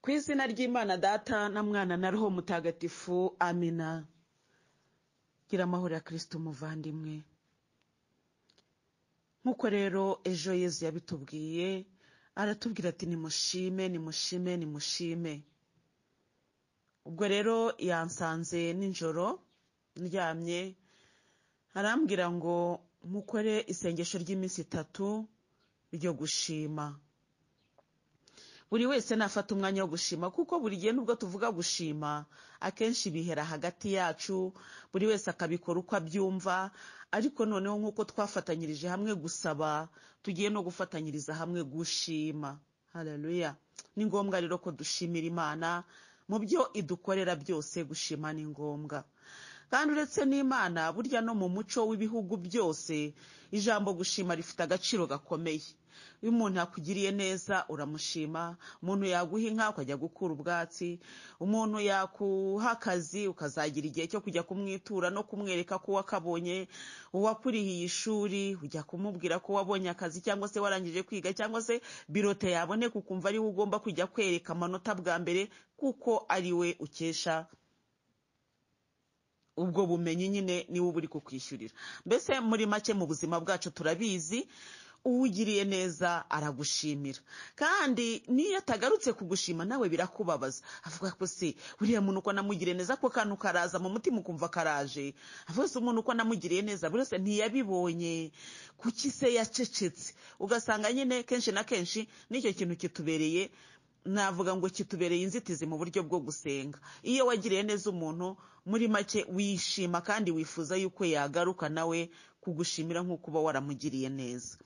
ku izina ry'imana data na mwana na roho mutagatifu amina gira amahoro ya kirisito umuvandimwe nk'uko rero ejo yezu yabitubwiye aratubwira ati nimushime nimushime nimushime ubwo rero yansanze nijoro ndyamye arambwira ngo mukore isengesho ry'iminsi itatu ryo gushima buri wese nafata umwanya wo gushima kuko buri gihe nubwo tuvuga gushima akenshi bihera hagati yacu buri wese akabikora uko abyumva ariko noneho nk'uko twafatanyirije hamwe gusaba tugiye no gufatanyiriza hamwe gushima hararuya ni ngombwa rero ko dushimira imana mu byo idukorera byose gushima ni ngombwa kandi uretse n'imana burya no mu muco w'ibihugu byose ijambo gushima rifite agaciro gakomeye iyo umuntu yakugiriye neza uramushima umuntu yaguha inka ukajya gukura ubwatsi umuntu yakuha akazi ukazagira igihe cyo kujya kumwitura no kumwereka ko wakabonye uwakurihiye ishuri ujya kumubwira ko wabonye akazi cyangwa se warangije kwiga cyangwa se birote yaboneka ukumva ariwe ugomba kujya kwereka amanota bwa mbere kuko ari we ukesha ubwo bumenyi nyine niwe uba uri kukwishyurira mbese muri make mu buzima bwacu turabizi uwugiriye neza aragushimira kandi niyo atagarutse kugushima nawe birakubabaza avuga ko se buriya muntu uko namugiriye neza ko kantu karaza mu mutima ukumva karaje avuga se umuntu uko namugiriye neza buri wese ntiyabibonye kuki se yacecetse ugasanga nyine kenshi na kenshi nicyo kintu kitubereye navuga ngo kitubereye inzitizi mu buryo bwo gusenga iyo wagiriye neza umuntu muri make wishima kandi wifuza yuko yagaruka nawe kugushimira nk'uko uba waramugiriye neza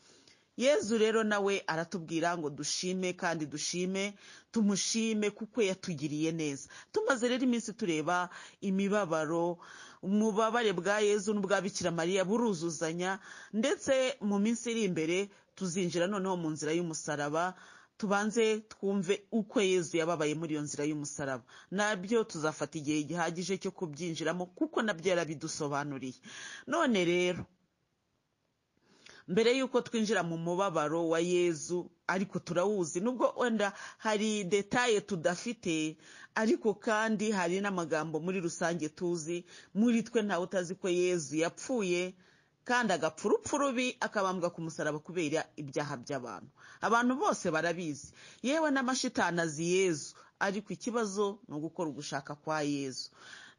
yezu rero nawe aratubwira ngo dushime kandi dushime tumushime kuko yatugiriye neza tumaze rero iminsi tureba imibabaro umubabare bwa yezu n'ubwa bikira mariya buruzuzanya ndetse mu minsi iri imbere tuzinjira noneho mu nzira y'umusaraba tubanze twumve uko yezu yababaye muri iyo nzira y'umusaraba nabyo tuzafata igihe gihagije cyo kubyinjiramo kuko nabyo yarabidusobanuriye none rero mbere y'uko twinjira mu mubabaro wa yezu ariko turawuzi nubwo wenda hari detaye tudafite ariko kandi hari n'amagambo muri rusange tuzi muri twe ntawe utazi ko yezu yapfuye kandi agapfa urupfu rubi akabambwa ku musaraba kubera ibyaha by'abantu abantu bose barabizi yewe n'amashitani azi yezu ariko ikibazo ni ugukora ugushaka kwa yezu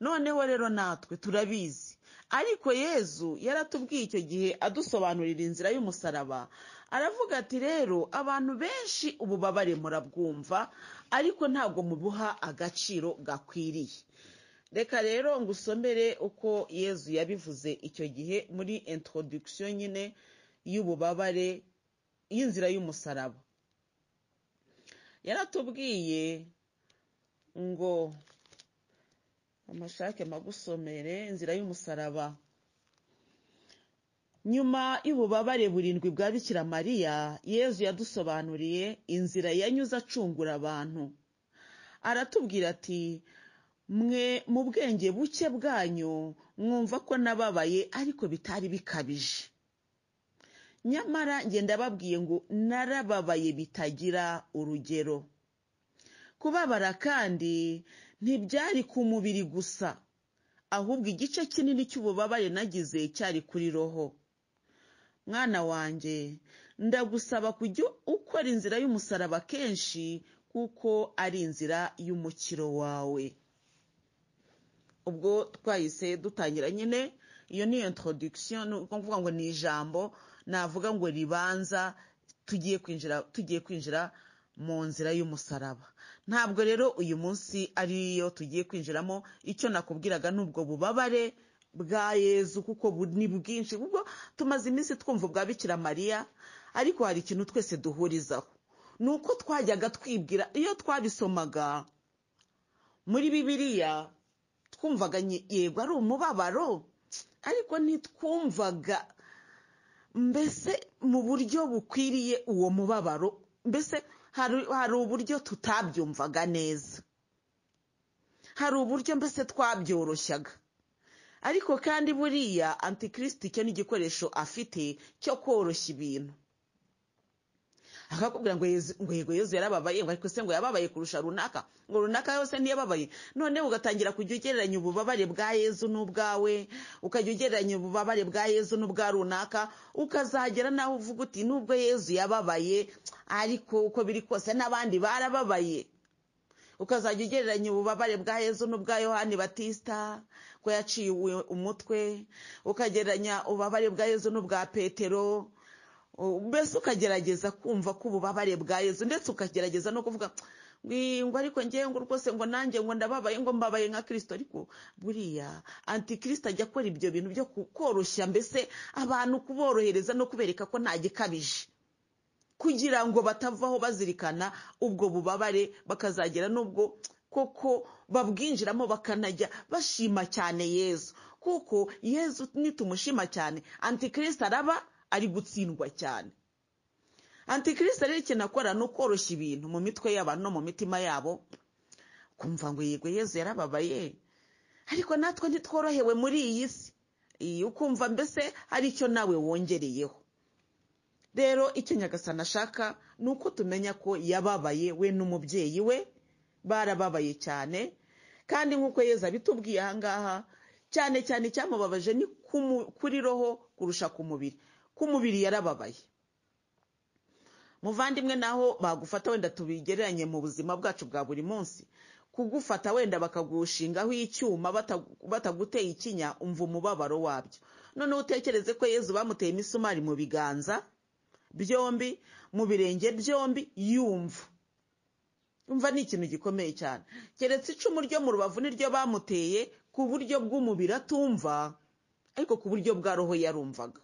noneho rero natwe turabizi ariko yezu yaratubwiye icyo gihe adusobanurira inzira y'umusaraba aravuga ati rero abantu benshi ububabare murabwumva ariko ntabwo mubuha agaciro gakwiriye reka rero ngo usomere uko yezu yabivuze icyo gihe muri introduction nyine y'ububabare y'inzira y'umusaraba yaratubwiye ngo amashake magusomere inzira y'umusaraba nyuma y'ububabare burindwi bwa bikira mariya yezu yadusobanuriye inzira yanyuze acungura abantu aratubwira ati mwe mu bwenge buke bwanyu mwumva ko nababaye ariko bitari bikabije nyamara ngenda babwiye ngo narababaye bitagira urugero kubabara kandi ntibyari ku mubiri gusa ahubwo igice kinini cy'ububabare nagize cyari kuri roho mwana wanjye ndagusaba kujya ukora inzira y'umusaraba kenshi kuko ari inzira y'umukiro wawe ubwo twahise dutangira nyine iyo ni introduction ni ukuvuga ngo ni ijambo navuga ngo ribanza tugiye kwinjira tugiye kwinjira mu nzira y'umusaraba ntabwo rero uyu munsi ariyo tugiye kwinjiramo icyo nakubwiraga n'ubwo bubabare bwa yezu kuko ni bwinshi ubwo tumaze iminsi twumva ubwa bikira mariya ariko hari ikintu twese duhurizaho ni uko twajyaga twibwira iyo twabisomaga muri bibiliya twumvaga yego ari umubabaro ariko ntitwumvaga mbese mu buryo bukwiriye uwo mubabaro mbese hari uburyo tutabyumvaga neza hari uburyo mbese twabyoroshyaga ariko kandi buriya antikirisiti cyo ni igikoresho afite cyo koroshya ibintu akakubwira ngo Yezu- ngo yego yezu yarababaye ngo ariko se ngo yababaye kurusha runaka ngo runaka yose ntiyababaye noneho ugatangira kujya ugereranya ububabare bwa yezu n'ubwawe ukajya ugereranya ububabare bwa yezu n'ubwa runaka ukazagera naho uvuga uti nubwo yezu yababaye ariko uko biri kose n'abandi barababaye ukazajya ugereranya ububabare bwa yezu n'ubwa yohani batisita ko yaciwe umutwe ukagereranya ububabare bwa yezu n'ubwa petero O- mbese ukagerageza kumva ko ububabare bwa yezu ndetse ukagerageza no kuvuga "Ngwi- ngo ariko ngewe ngo rwose ngo nanjye ngo ndababaye ngo mbabaye nka kirisito ariko buriya antikirisito ajya akora ibyo bintu byo ku- koroshya mbese abantu kuborohereza no kubereka ko nta gikabije kugira ngo batavaho bazirikana ubwo bubabare bakazagera n'ubwo koko babwinjiramo bakanajya bashima cyane yezu kuko yezu nitumushima cyane antikirisito araba ari gutsindwa cyane antikirisito rero ikintu akora ni ukoroshya ibintu mu mitwe y'abantu no mu mitima yabo kumva ngo yego yezu yarababaye ariko natwe ntitworohewe muri iyi si Iyi, ukumva mbese hari icyo nawe wongereyeho rero icyo nyagasani ashaka ni uko tumenya ko yababaye we n'umubyeyi we barababaye cyane kandi nk'uko yezu abitubwiye ahangaha cyane cyane icyamubabaje ni ku mu- kuri roho kurusha ku mubiri ku mubiri yarababaye muvandimwe naho bagufata wenda tubigereranye mu buzima bwacu bwa buri munsi kugufata wenda bakagushingaho icyuma batagu- bataguteye ikinya umva umubabaro wabyo noneho utekereze ko yezu bamuteye imisumari mu biganza byombi mu birenge byombi yumva umva ni ikintu gikomeye cyane keretse icumu ryo mu rubavu niryo bamuteye ku buryo bw'umubiri atumva ariko ku buryo bwa roho yarumvaga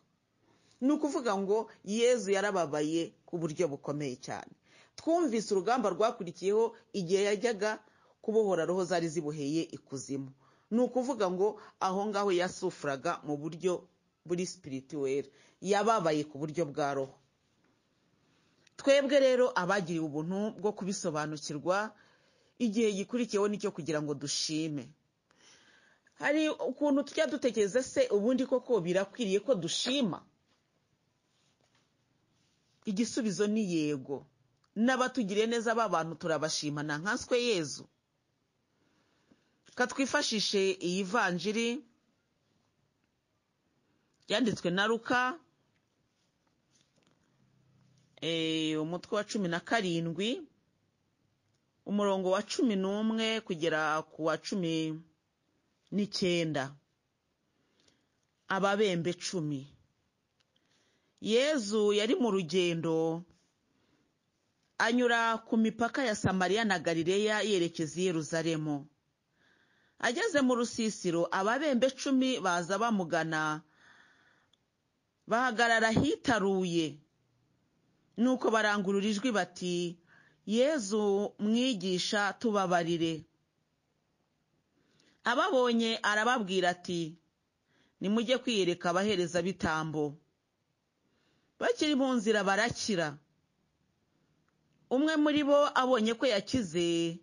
ni ukuvuga ngo yezu yarababaye ku buryo bukomeye cyane twumvise urugamba rwakurikiyeho igihe yajyaga kubohora roho zari zibuheye ikuzimu ni ukuvuga ngo aho ngaho yasufuraga mu buryo buri sipirituweri yababaye ku buryo bwa roho twebwe rero abagiriwe ubuntu bwo kubisobanukirwa igihe gikurikiyeho nicyo kugira ngo dushime hari ukuntu tujya dutekereza se ubundi koko birakwiriye ko dushima igisubizo ni yego n'abatugiriye neza b'abantu turabashima na nkanswe yezu katwifashishe iyi vanjiri yanditswe na ruka eh, umutwe wa cumi na karindwi umurongo wa cumi n'umwe kugera ku wa cumi n'icyenda ababembe cumi yezu yari mu rugendo anyura ku mipaka ya samariya na galileya yerekeza i yeruzalemu ageze mu rusisiro ababembe cumi baza bamugana bahagarara ahitaruye nuko barangurura ijwi bati yezu mwigisha tubabarire ababonye arababwira ati nimujye kwiyereka abaherezabitambo bakiri mu nzira barakira umwe muri bo abonye ko yakize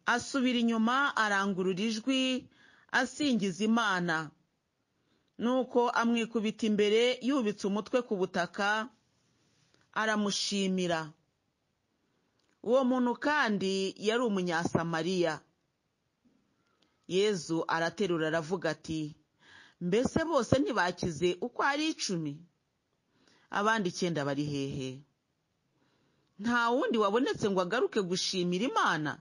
asubira inyuma arangurura ijwi asingiza imana nuko amwikubita imbere yubitse umutwe ku butaka aramushimira uwo muntu kandi yari umunyasamariya yezu araterura aravuga ati mbese bose ntibakize uko ari icumi abandi icyenda bari hehe nta wundi wabonetse ngo agaruke gushimira imana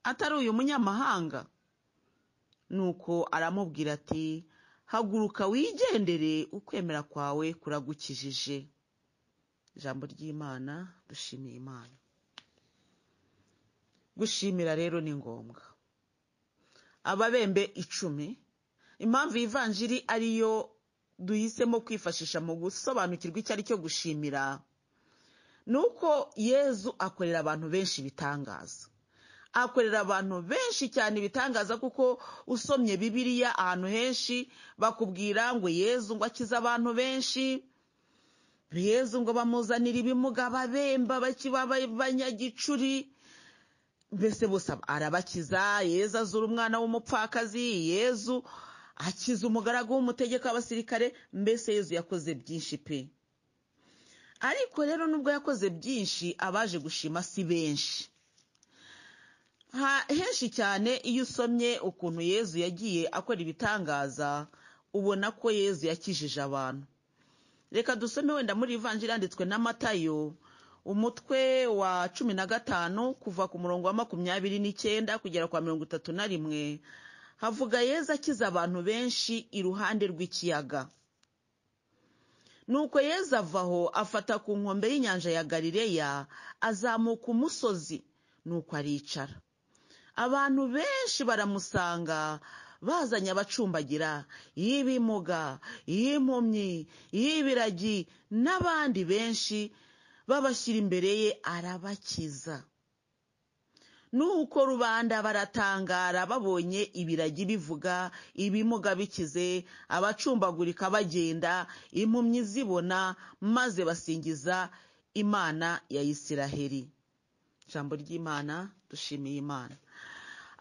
atari uyu munyamahanga nuko aramubwira ati haguruka wigendere ukwemera kwawe kuragukijije ijambo ry'imana dushimiye imana gushimira rero ni ngombwa ababembe icumi impamvu iyi vanjiri ariyo duhisemo kwifashisha mu gusobanukirwa icyo ari cyo gushimira ni uko yezu akorera abantu benshi ibitangaza akorera abantu benshi cyane ibitangaza kuko usomye bibiliya ahantu henshi bakubwira ngo yezu ngo akize abantu benshi yezu ngo bamuzanire ibimuga babemba bakiba abanyagicuri mbese bose arabakiza yezu azura umwana w'umupfakazi yezu akiza umugaragu w'umutegeko w'abasirikare mbese yezu yakoze byinshi pe ariko rero nubwo yakoze byinshi abaje gushima si benshi henshi cyane iyo usomye ukuntu yezu yagiye akora ibitangaza ubona ko yezu yakijije abantu reka dusome wenda muri ivanjiri yanditswe n'amatayo umutwe wa cumi na gatanu kuva ku murongo wa makumyabiri n'icyenda kugera kwa mirongo itatu na rimwe havuga yezu akiza abantu benshi iruhande rw'ikiyaga nuko yezu avaho afata ku nkombe y'inyanja ya galileya azamuka umusozi nuko aricara abantu benshi baramusanga bazanye abacumbagira y'ibimuga y'impumyi y'ibiragi n'abandi benshi babashyira imbere ye arabakiza nuko rubanda baratangara babonye ibiragi bivuga ibimuga bikize abacumbagurika bagenda impumyi zibona maze basingiza imana ya isiraheli ijambo ry'imana dushimiye imana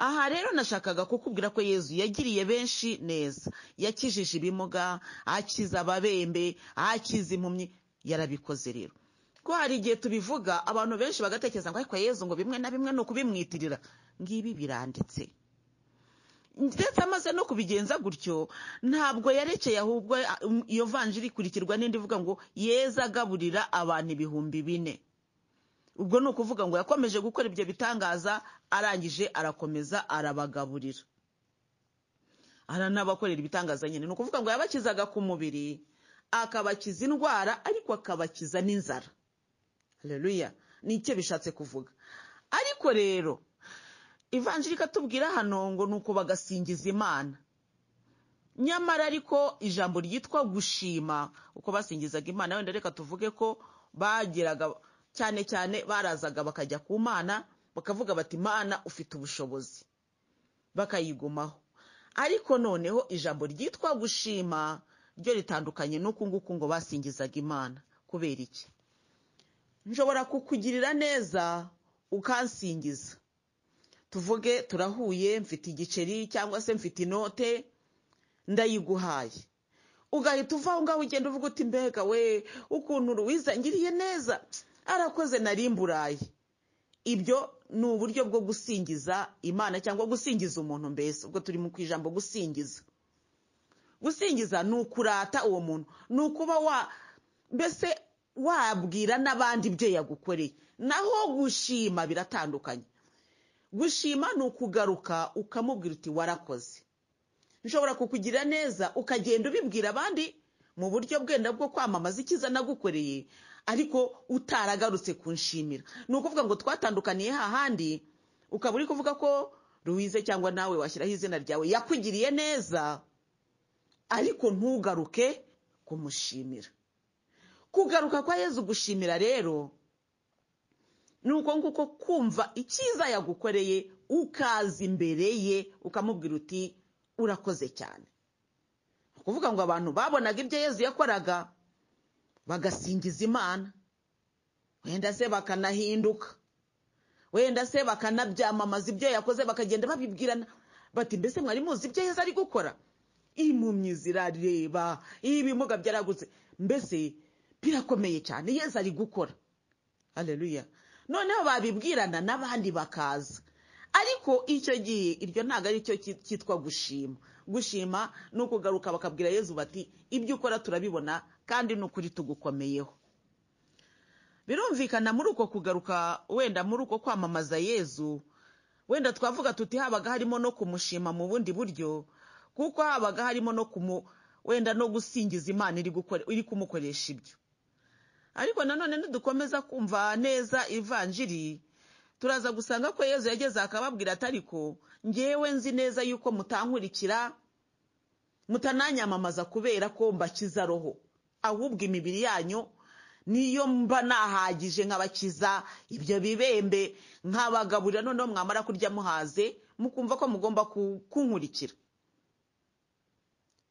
aha rero nashakaga kukubwira ko yezu yagiriye benshi neza yakijije ibimuga akiza ababembe akiza impumyi yarabikoze rero ko hari igihe tubivuga abantu benshi bagatekereza ngo ariko yezu ngo bimwe na bimwe ni ukubimwitirira ngibi biranditse ndetse amaze no kubigenza gutyo ntabwo yarekeye ahubwo iyo vanjiri ikurikirwa n'indi ivuga ngo yeza agaburira abantu ibihumbi bine ubwo ni ukuvuga ngo yakomeje gukora ibyo bitangaza arangije arakomeza arabagaburira aranabakorera ibitangaza nyine ni ukuvuga ngo yabakizaga ku mubiri akabakiza indwara ariko akabakiza n'inzara reruya nicyo bishatse kuvuga ariko rero ivanjiri ikatubwira hano ngo ni uko bagasingiza imana nyamara ariko ijambo ryitwa gushima uko basingizaga imana wenda reka tuvuge ko bageraga cyane cyane barazaga bakajya ku mana bakavuga bati mana ufite ubushobozi bakayigomaho ariko noneho ijambo ryitwa gushima ryo ritandukanye n'uku nguku ngo basingizaga imana kubera iki nshobora kukugirira neza ukansingiza tuvuge turahuye mfite igiceri cyangwa se mfite inote ndayiguhaye ugahita uva aho ngaho ugenda uvuga uti mbega we ukuntu ruwizangiriye neza arakoze nari mburayi ibyo ni uburyo bwo gusingiza imana cyangwa gusingiza umuntu mbese ubwo turi mu ijambo gusingiza gusingiza ni ukurata uwo muntu ni ukuba wa mbese wabwira n'abandi ibyo yagukoreye naho gushima biratandukanye gushima ni ukugaruka ukamubwira uti warakoze nshobora kukugira neza ukagenda ubibwira abandi mu buryo bwenda bwo kwamamaza icyiza nagukoreye ariko utaragarutse kunshimira ni ukuvuga ngo twatandukaniye hahandi ukaba uri kuvuga ko ruwize cyangwa nawe washyiraho izina ryawe yakugiriye neza ariko ntugaruke kumushimira kugaruka kwa yezu gushimira rero ni uko nguko kumva icyiza yagukoreye ukaza imbere ye ukamubwira uti urakoze cyane ni ukuvuga ngo abantu babonaga ibyo yezu yakoraga bagasingiza imana wenda se bakanahinduka wenda se bakanabyamamaza ibyo yakoze bakagenda babibwirana bati mbese mwari muzi ibyo yeza ari gukora impumyi zirareba ibimuga byaragutse mbese birakomeye cyane yeza ari gukora hareruya noneho babibwirana n'abandi bakaza ariko icyo gihe iryo ntabwo ari cyo cyitwa gushima gushima ni ukugaruka bakabwira yezu bati ibyo ukora turabibona kandi ni ukuri tugukomeyeho birumvikana muri uko kugaruka wenda muri uko kwamamaza yezu wenda twavuga tuti habaga harimo no kumushima mu bundi buryo kuko habaga harimo no kumu wenda no gusingiza imana iri kumukoresha ibyo ariko nanone nidukomeza kumva neza ivanjiri turaza gusanga ko yezu yageze akababwira ati ariko ngewe nzi neza yuko mutankurikira mutananyamamaza kubera ko mbakiza roho ahubwo imibiri yanyu niyo mba nahagije nkabakiza ibyo bibembe nkabagaburira noneho mwamara kurya muhaze mukumva ko mugomba kunkurikira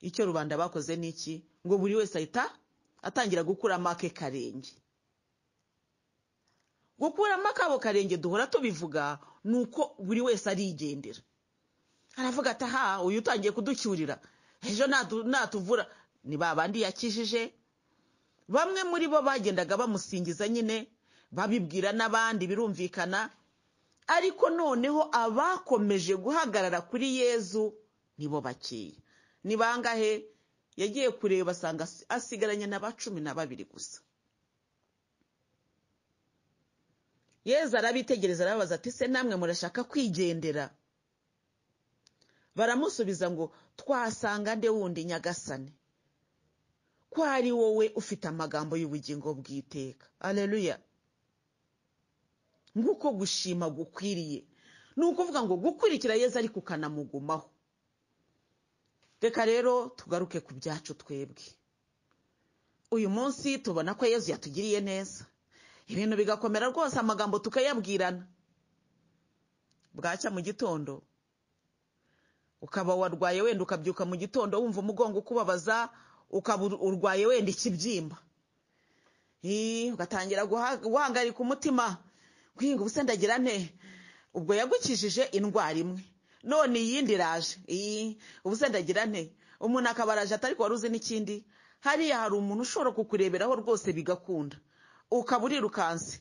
icyo rubanda bakoze ni iki ngo buri wese ahita atangira gukuramo ake karenge gukuramo akabo karenge duhora tubivuga ni uko buri wese arigendera aravuga ati aha uyu utangiye kuducyurira ejo natuvura ni babandi yakijije bamwe muri bo bagendaga bamusingiza nyine babibwira n'abandi birumvikana ariko noneho abakomeje guhagarara kuri yezu nibo bakeya ni bangahe yagiye kureba asanga asigaranye na ba cumi na babiri gusa yezu arabitegereza arababaza ati se namwe murashaka kwigendera baramusubiza ngo twasanga nde wundi nyagasane ko ari wowe ufite amagambo y'ubugingo bw'iteka areruya nguko gushima gukwiriye ni ukuvuga ngo gukurikira yezu ariko ukanamugumaho reka rero tugaruke ku byacu twebwe uyu munsi tubona ko yezu yatugiriye neza ibintu bigakomera rwose amagambo tukayabwirana bwacya mu gitondo ukaba warwaye wenda ukabyuka mu gitondo wumva umugongo ukubabaza ukaba urwaye wenda ikibyimba ugatangira guhangarika umutima guhinga ubu ndagira nte ubwo yagukijije indwara imwe none iyindi iraje ubu ndagira nte umuntu akaba araje atari wari uzi n'ikindi hariya hari umuntu ushobora kukureberaho rwose bigakunda ukaba urirukanse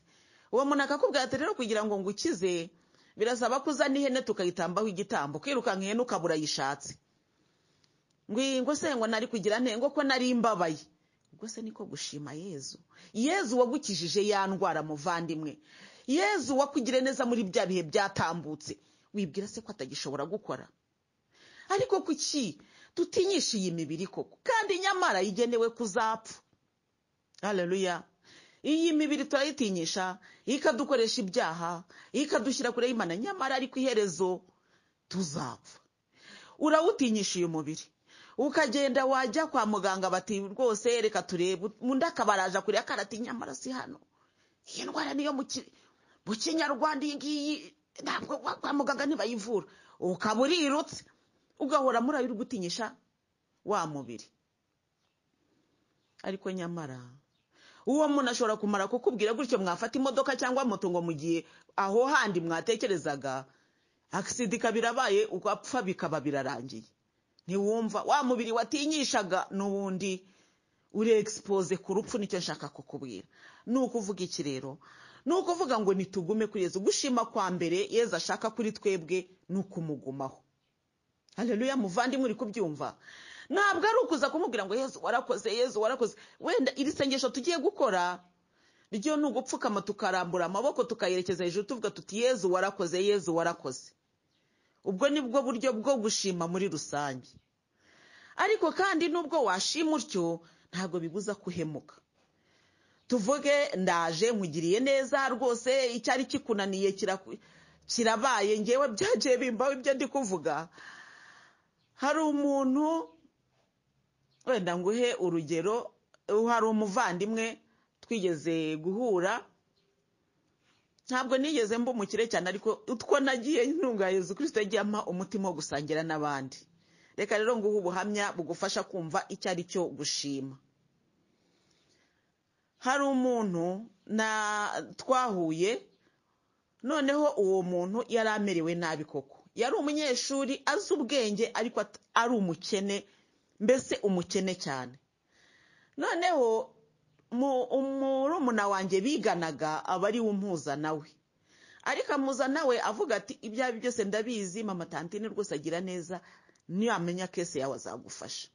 uwo muntu akakubwira ati rero kugira ngo ngukize birasaba ko uzana ihene tukayitambaho igitambo kwirukanka ihene ukaba urayishatse ngo se ngo nari kugira ntengo ko nari mbabaye ubwo se niko gushima yezu yezu wagukijije ya ndwara muvandimwe yezu wakugire neza muri bya bihe byatambutse wibwira se ko atagishobora gukora ariko kuki tutinyisha iyi mibiri koko kandi nyamara igenewe kuzapfa hareruya iyi mibiri turayitinyisha ikadukoresha ibyaha ikadushyira kure y'imana nyamara ariko iherezo tuzapfa urawutinyisha uyu mubiri ukagenda wajya kwa muganga bati rwose reka turebe undi akaba araje kureba karati nyamara si hano iyi ndwara niyo mu kinyarwanda iyi ngiyi ntabwo kwa muganga ntibayivura ukaba urirutse ugahora muri ayo uri gutinyisha wa mubiri ariko nyamara uwo muntu ashobora kumara kukubwira gutyo mwafata imodoka cyangwa moto ngo mu gihe aho handi mwatekerezaga agisida ikaba irabaye ugapfa bikaba birarangiye ntiwumva wa mubiri watinyishaga n'ubundi uri egisipoze ku rupfu nicyo nshaka kukubwira ni ukuvuga iki rero ni ukuvuga ngo nitugume kuri yezu gushima kwa mbere yeza ashaka kuri twebwe ni ukumugumaho hareruya muvandimwe uri kubyumva ntabwo ari ukuza kumubwira ngo yezu warakoze yezu warakoze wenda iri sengesho tugiye gukora ryo ni ugupfukama tukarambura amaboko tukayerekeza hejuru tuvuga tuti yezu warakoze yezu warakoze ubwo ni bwo buryo bwo gushima muri rusange ariko kandi nubwo washima utyo ntabwo biguza kuhemuka tuvuge ndaje nkugiriye neza rwose icyari kikunaniye kirabaye ngewe byagiye bimbaho ibyo ndi kuvuga hari umuntu wenda nguhe urugero hari umuvandimwe twigeze guhura ntabwo nigeze mba umukire cyane ariko utwo nagiye ntunga Yezu kirisite yagiye ampa umutima wo gusangira n'abandi reka rero nguhe ubuhamya bugufasha kumva icyo ari cyo gushima hari umuntu twahuye noneho uwo muntu yari amerewe nabi koko yari umunyeshuri azi ubwenge ariko ari umukene mbese umukene cyane noneho murumuna wanjye biganaga aba ari we umuhuza nawe ariko amuza nawe avuga ati ibyo ari byo byose ndabizi mama tantine rwose agira neza niyamenya kese yawe azagufasha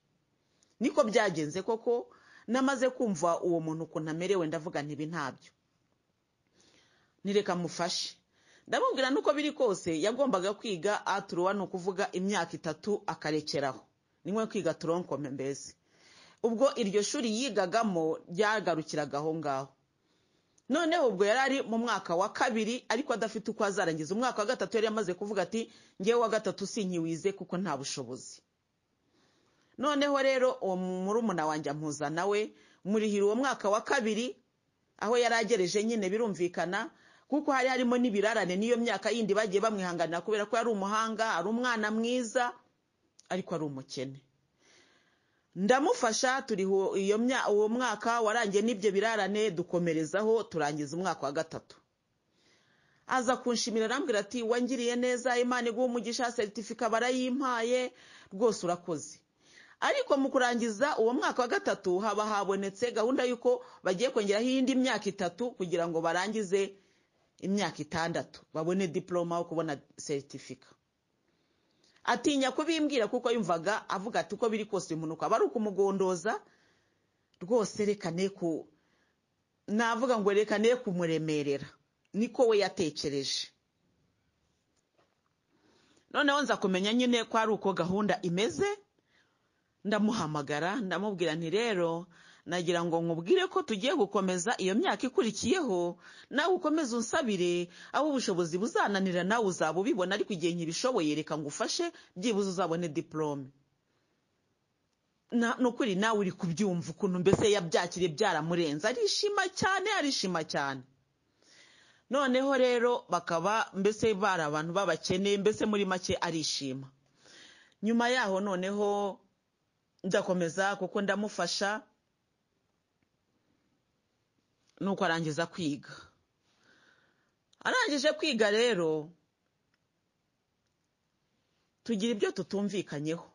niko byagenze koko namaze kumva uwo muntu ukuntu amerewe ndavuga ntibi ntabyo nireka mufashe ndamubwira nuko biri kose yagombaga kwiga aturuwa ni ukuvuga imyaka itatu akarekeraho niwe kwiga turonkome mbese ubwo iryo shuri yigagamo ryagarukiraga aho ngaho noneho ubwo yari ari mu mwaka wa kabiri ariko adafite uko azarangiza umwaka wa gatatu yari yamaze kuvuga ati ngewe wa gatatu sinkiwize kuko nta bushobozi noneho rero uwo murumuna wanjye amuzana we murihira uwo mwaka wa kabiri aho yari agereje nyine birumvikana kuko hari harimo n'ibirarane n'iyo myaka yindi bagiye bamwihanganira kubera ko yari umuhanga ari umwana mwiza ariko ari umukene ndamufasha turi uwo mwaka warangiye n'ibyo birarane dukomerezaho turangiza umwaka wa gatatu aza kunshimira arambwira ati wangiriye neza imana iguha umugisha seritifika barayimpaye rwose urakoze ariko mu kurangiza uwo mwaka wa gatatu haba habonetse gahunda y'uko bagiye kongeraho iyindi myaka itatu kugira ngo barangize imyaka itandatu babone diporoma yo kubona seritifika atinya kubimbwira kuko yumvaga avuga ati uko biri kose impanuka aba ari ukumugondoza rwose reka ne ku navuga ngo reka ne kumuremerera niko we yatekereje noneho nza kumenya nyine ko ari uko gahunda imeze ndamuhamagara ndamubwira nti rero nagira ngo nkubwire ko tugiye gukomeza iyo myaka ikurikiyeho nawe ukomeze unsabire aho ubushobozi buzananira nawe uzaba ubibona ariko igihe nkibishoboye reka ngufashe byibuze uzabone diporome ni ukuri nawe uri kubyumva ukuntu mbese yabyakiriye byaramurenze arishima cyane arishima cyane noneho rero bakaba mbese bari abantu b'abakene mbese muri make arishima nyuma yaho noneho ndakomeza kuko ndamufasha nuko arangiza kwiga arangije kwiga rero tugira ibyo tutumvikanyeho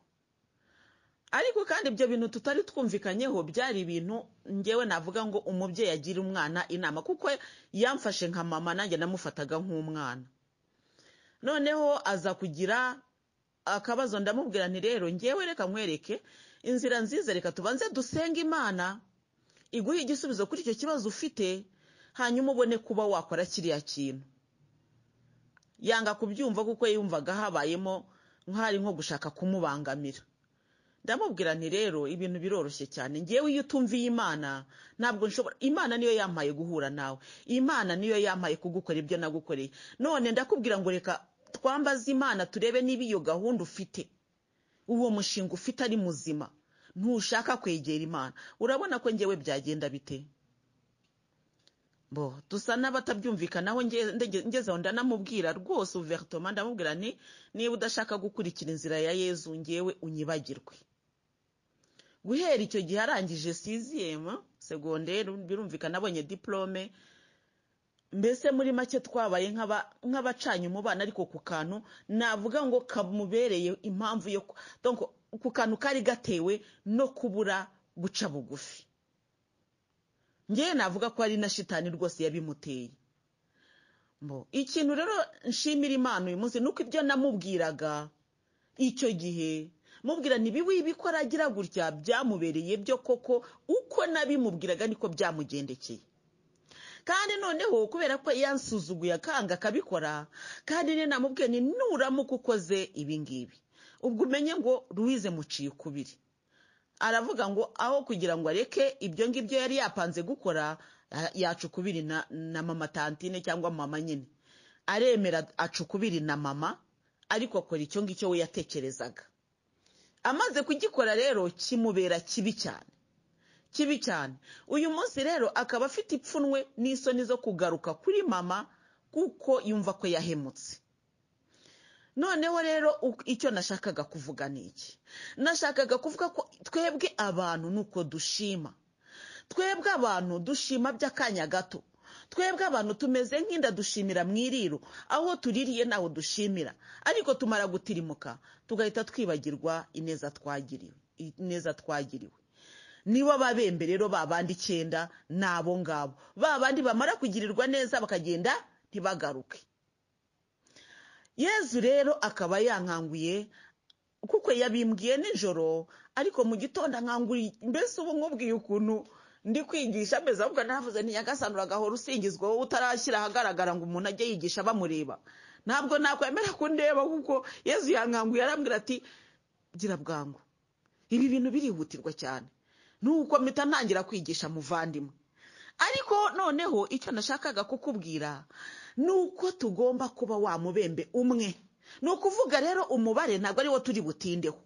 ariko kandi ibyo bintu tutari twumvikanyeho byari ibintu ngewe navuga ngo umubyeyi agira umwana inama kuko yamfashe nka mama nanjye namufataga nk'umwana noneho aza kugira akabazo ndamubwira nti rero ngewe reka mwereke inzira nziza reka tubanze dusenga imana iguhe igisubizo kuri icyo kibazo ufite hanyuma ubone kuba wakora kiriya kintu yanga kubyumva kuko yumvaga habayemo nk'ari nko gushaka kumubangamira ndamubwira nti rero ibintu biroroshye cyane ngewe iyo utumviye imana ntabwo nshobora imana niyo yampaye guhura nawe imana niyo yampaye kugukora ibyo nagukoreye none ndakubwira ngo reka twambaze imana turebe niba iyo gahunda ufite uwo mushinga ufite ari muzima ntushaka kwegera imana urabona ko ngewe byagenda bite bo dusa n'abatabyumvikanaho ngezeho ndanamubwira rwose uveritoma ndamubwira ni niba udashaka gukurikira inzira ya yezu ngewe unyibagirwe guhera icyo gihe arangije siziyemu segonderi birumvikana abonye diporome mbese muri make twabaye nk'abacanye umubano ariko ku kantu navuga ngo kamubereye impamvu yo ku kantu kari gatewe no kubura guca bugufi ngewe navuga ko ari na shitani rwose yabimuteye ikintu rero nshimira imana uyu munsi nuko ibyo namubwiraga icyo gihe mubwira ntibibikora agira gutya byamubereye byo koko uko nabimubwiraga niko byamugendekeye kandi noneho kubera ko yansuzuguye akanga akabikora kandi niyo namubwiye ni nuramuka ukoze ibingibi ubwo umenye ngo ruwize muciye ukubiri aravuga ngo aho kugira ngo areke ibyo ngibyo yari yapanze gukora yaca ukubiri na mama tantine cyangwa mama nyine aremera aca ukubiri na mama ariko akora icyo ngicyo we yatekerezaga amaze kugikora rero kimubera kibi cyane kibi cyane uyu munsi rero akaba afite ipfunwe n'isoni zo kugaruka kuri mama kuko yumva ko yahemutse noneho rero icyo nashakaga kuvuga ni iki nashakaga kuvuga ko twebwe abantu ni uko dushima twebwe abantu dushima by'akanya gato twebwe abantu tumeze nk'inda dushimira mu iriro aho tuririye ntaho dushimira ariko tumara gutirimuka tugahita twibagirwa ineza twagiriwe ineza twagiriwe nibo babembe rero babandi icyenda ni abo ngabo babandi bamara kugirirwa neza bakagenda ntibagaruke yezu rero akaba yankanguye kuko yabimbwiye nijoro ariko mu gitondo ankanguriye mbese ubu nkubwiye ukuntu ndi kwigisha amezi ahubwo navuze ntiyagasanura agahora usingizwa wowe utarashyira ahagaragara ngo umuntu ajye yigisha bamureba ntabwo nakwemera kundeba kuko yezu yankanguye arambwira ati gira bwangu ibi bintu birihutirwa cyane nuko mpita ntangira kwigisha muvandimwe ariko noneho icyo nashakaga kukubwira ni uko tugomba kuba wa mubembe umwe ni ukuvuga rero umubare ntabwo ari wo turi butindeho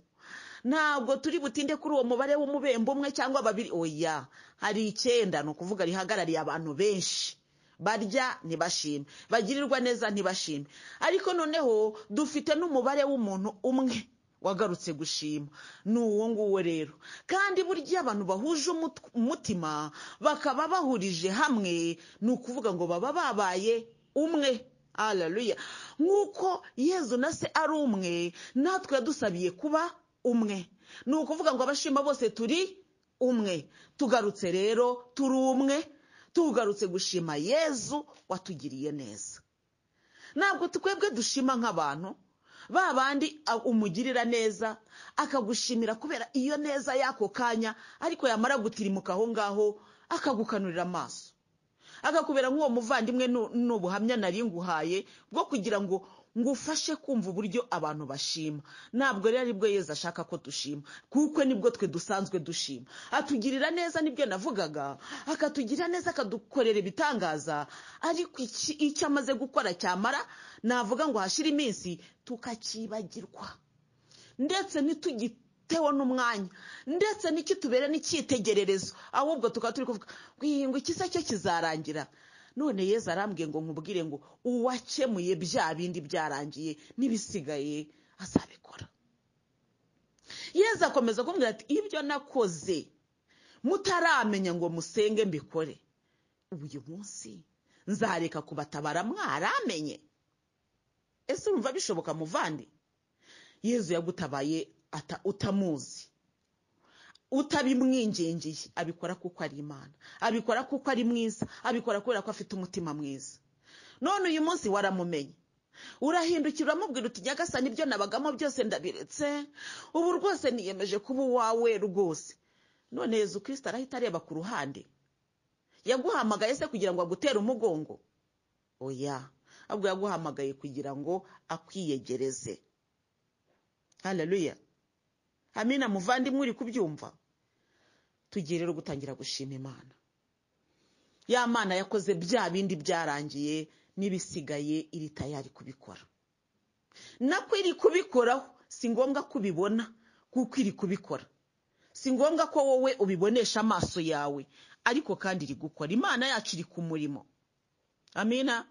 ntabwo turi butinde kuri uwo mubare w'umubembe umwe cyangwa babiri oya hari icyenda ni ukuvuga rihagarariye abantu benshi barya ntibashime bagirirwa neza ntibashime ariko noneho dufite n'umubare w'umuntu umwe wagarutse gushima ni uwo nguwo rero kandi burya abantu bahuje umutima bakaba bahurije hamwe ni ukuvuga ngo baba babaye umwe hararuya nk'uko yezu na se ari umwe natwe yadusabiye kuba umwe ni ukuvuga ngo abashima bose turi umwe tugarutse rero turi umwe tugarutse gushima yezu watugiriye neza ntabwo twebwe dushima nk'abantu ba bandi umugirira neza akagushimira kubera iyo neza y'ako kanya ariko yamara gutirimuka aho ngaho akagukanurira amaso akakubera nk'uwo muvandimwe n'ubuhamya nari nguhaye bwo kugira ngo ngufashe kumva uburyo abantu bashima ntabwo rero aribwo yeza ashaka ko dushima kuko nibwo twe dusanzwe dushima atugirira neza nibyo navugaga akatugira neza akadukorera ibitangaza ariko icyo amaze gukora cyamara navuga ngo hashire iminsi tukacyibagirwa ndetse ntitugite tewe n'umwanya ndetse n'ikitubera n'icyitegererezo ahubwo tukaba turi kuvuga ngo iki cyo kizarangira none yeza arambwiye ngo nkubwire ngo uwakemuye bya bindi byarangiye n'ibisigaye azabikora yeza akomeza kumbwira ati ibyo nakoze mutaramenya ngo musenge mbikore uyu munsi nzareka kubatabara mwaramenye ese urumva bishoboka muvandi yezu yagutabaye utamuzi utabimwingingiye abikora kuko ari imana abikora kuko ari mwiza abikora kubera ko afite umutima mwiza none uyu munsi waramumenye urahindukira uramubwira uti nyagasa nibyo nabagamo byose ndabiretse ubu rwose niyemeje kuba uwawe rwose none yezu kirisita arahita areba ku ruhande yaguhamagaye se kugira ngo agutere umugongo oya ahubwo yaguhamagaye kugira ngo akwiyegereze hararuya amina muvandimwe uri kubyumva tugiye rero gutangira gushima imana ya mana yakoze bya bindi byarangiye n'ibisigaye iri tayari kubikora nako iri kubikoraho si ngombwa ko ubibona kuko iri kubikora si ngombwa ko wowe ubibonesha amaso yawe ariko kandi iri gukora imana yacu iri ku murimo amina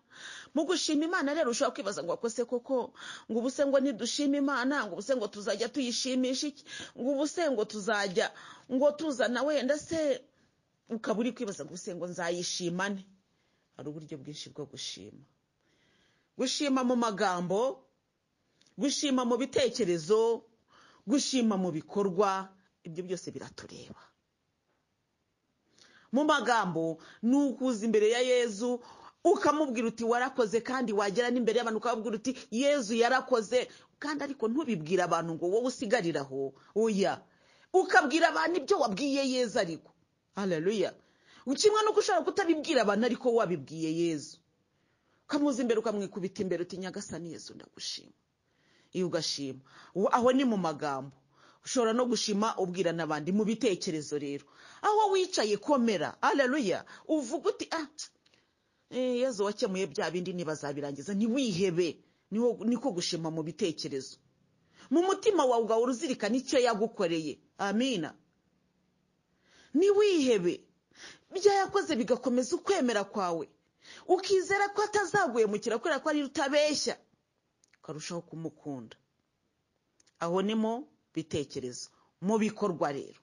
mu gushima imana rero ushobora kwibaza ngo wakose koko ngo ubuse ngo ntidushime imana ngo ubuse ngo tuzajya tuyishimisha iki ngo ubuse ngo tuzajya ngo tuzana wenda se ukaba uri kwibaza ngo ubuse ngo nzayishimane hari uburyo bwinshi bwo gushima gushima mu magambo gushima mu bitekerezo gushima mu bikorwa ibyo byose biratureba mu magambo ni ukuza imbere ya yezu ukamubwira uti warakoze kandi wagera n'imbere y'abantu ukababwira uti yezu yarakoze kandi ariko ntubibwire abantu ngo wowe usigarire aho oya ukabwira abantu ibyo wabwiye yezu ariko hararuya kimwe nuko ushobora kutabibwira abantu ariko wabibwiye yezu ukamuza imbere ukamwikubita imbere uti nyagasani yezu ndagushima iyo ugashima aho ni mu magambo ushobora no gushima ubwira n'abandi mu bitekerezo rero aho wicaye komera hararuya uvuga uti ah yezu wakemuye bya bindi ntibazabirangiza ntiwihebe niko gushima mu bitekerezo mu mutima wawe ugahora uzirikana icyo yagukoreye amina ntiwihebe ibyo yakoze bigakomeza ukwemera kwawe ukizera ko atazaguhemukira kubera ko ari utabeshya ukarushaho kumukunda aho ni mu bitekerezo mu bikorwa rero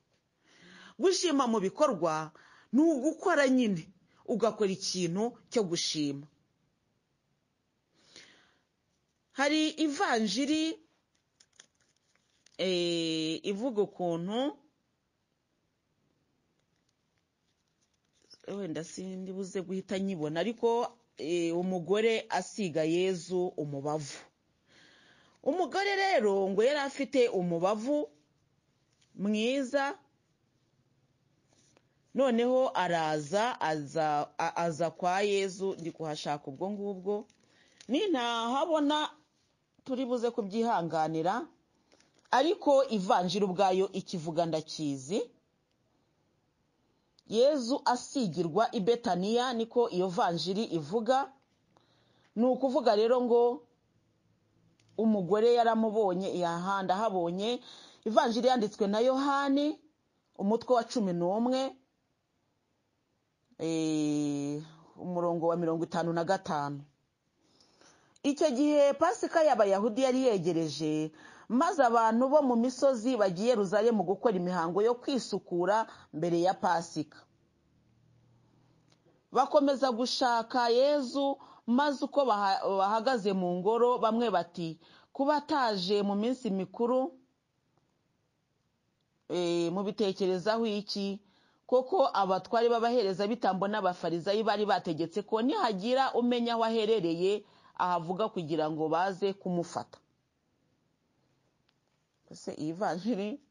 gushima mu bikorwa ni ugukora nyine ugakora ikintu cyo gushima hari ivanjiri ivuga ukuntu wenda sindi buze guhita nyibona ariko umugore asiga yezu umubavu umugore rero ngo yari afite umubavu mwiza noneho araza aza kwa yezu ndi kuhashaka ubwo ngubwo nintahabona turi buze kubyihanganira ariko ivanjiri ubwayo ikivuga ndakizi yezu asigirwa i betaniya niko iyo vanjiri ivuga ni ukuvuga rero ngo umugore yaramubonye yahanda ahabonye ivanjiri yanditswe na yohani umutwe wa cumi n'umwe umurongo wa mirongo itanu na gatanu icyo gihe pasika y'abayahudi yari yegereje maze abantu bo mu misozi bagiye ruzaye mu gukora imihango yo kwisukura mbere ya pasika bakomeza gushaka yezu maze uko bahagaze mu ngoro bamwe bati kuba ataje mu minsi mikuru eh, mubitekerezaho iki koko abatwari b'abaherezabitambo n'abafarizayi bari bategetse ko nihagira umenya aho aherereye ahavuga kugira ngo baze kumufata ese iyi vanjiri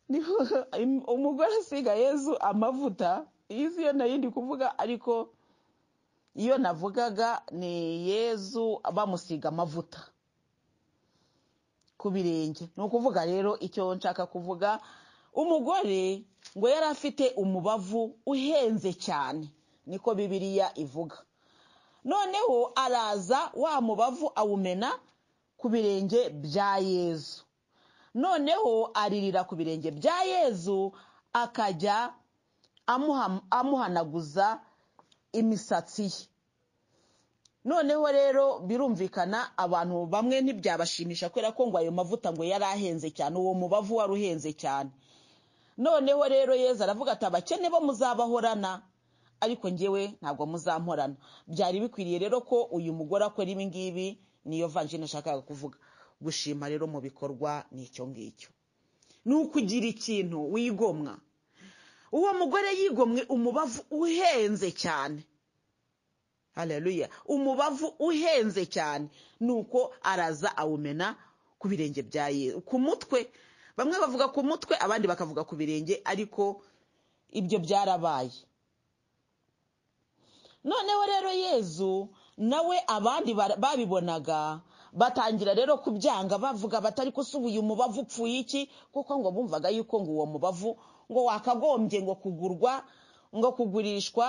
niho umugore asiga yezu amavuta iyi si yo nayo ndi kuvuga ariko iyo navugaga ni yezu bamusiga amavuta ku birenge ni ukuvuga rero icyo nshaka kuvuga umugore ngo yari afite umubavu uhenze cyane niko bibiriya ivuga noneho araza wa mubavu awumena ku birenge bya yezu noneho aririra ku birenge bya yezu akajya amuhanaguza imisatsi ye noneho rero birumvikana abantu bamwe ntibyabashimisha kubera ko ngo ayo mavuta ngo yari ahenze cyane uwo mubavu wari uhenze cyane noneho rero yezu aravuga ati abakene bo muzabahorana ariko ngewe ntabwo muzamporana byari bikwiriye rero ko uyu mugore akora ibi ngibi niyo vanjine nashakaga kuvuga gushima rero mu bikorwa ni icyo ngicyo ni ukugira ikintu wigomwa uwo mugore yigomwe umubavu uhenze cyane hareruya umubavu uhenze cyane nuko araza awumena ku birenge bya yezu ku mutwe bamwe bavuga ku mutwe abandi bakavuga ku birenge ariko ibyo byarabaye noneho rero yezu nawe abandi babibonaga batangira rero kubyanga bavuga batari uyu umubavu upfuye iki kuko ngo bumvaga yuko ngo uwo mubavu ngo wakagombye ngo kugurwa ngo kugurishwa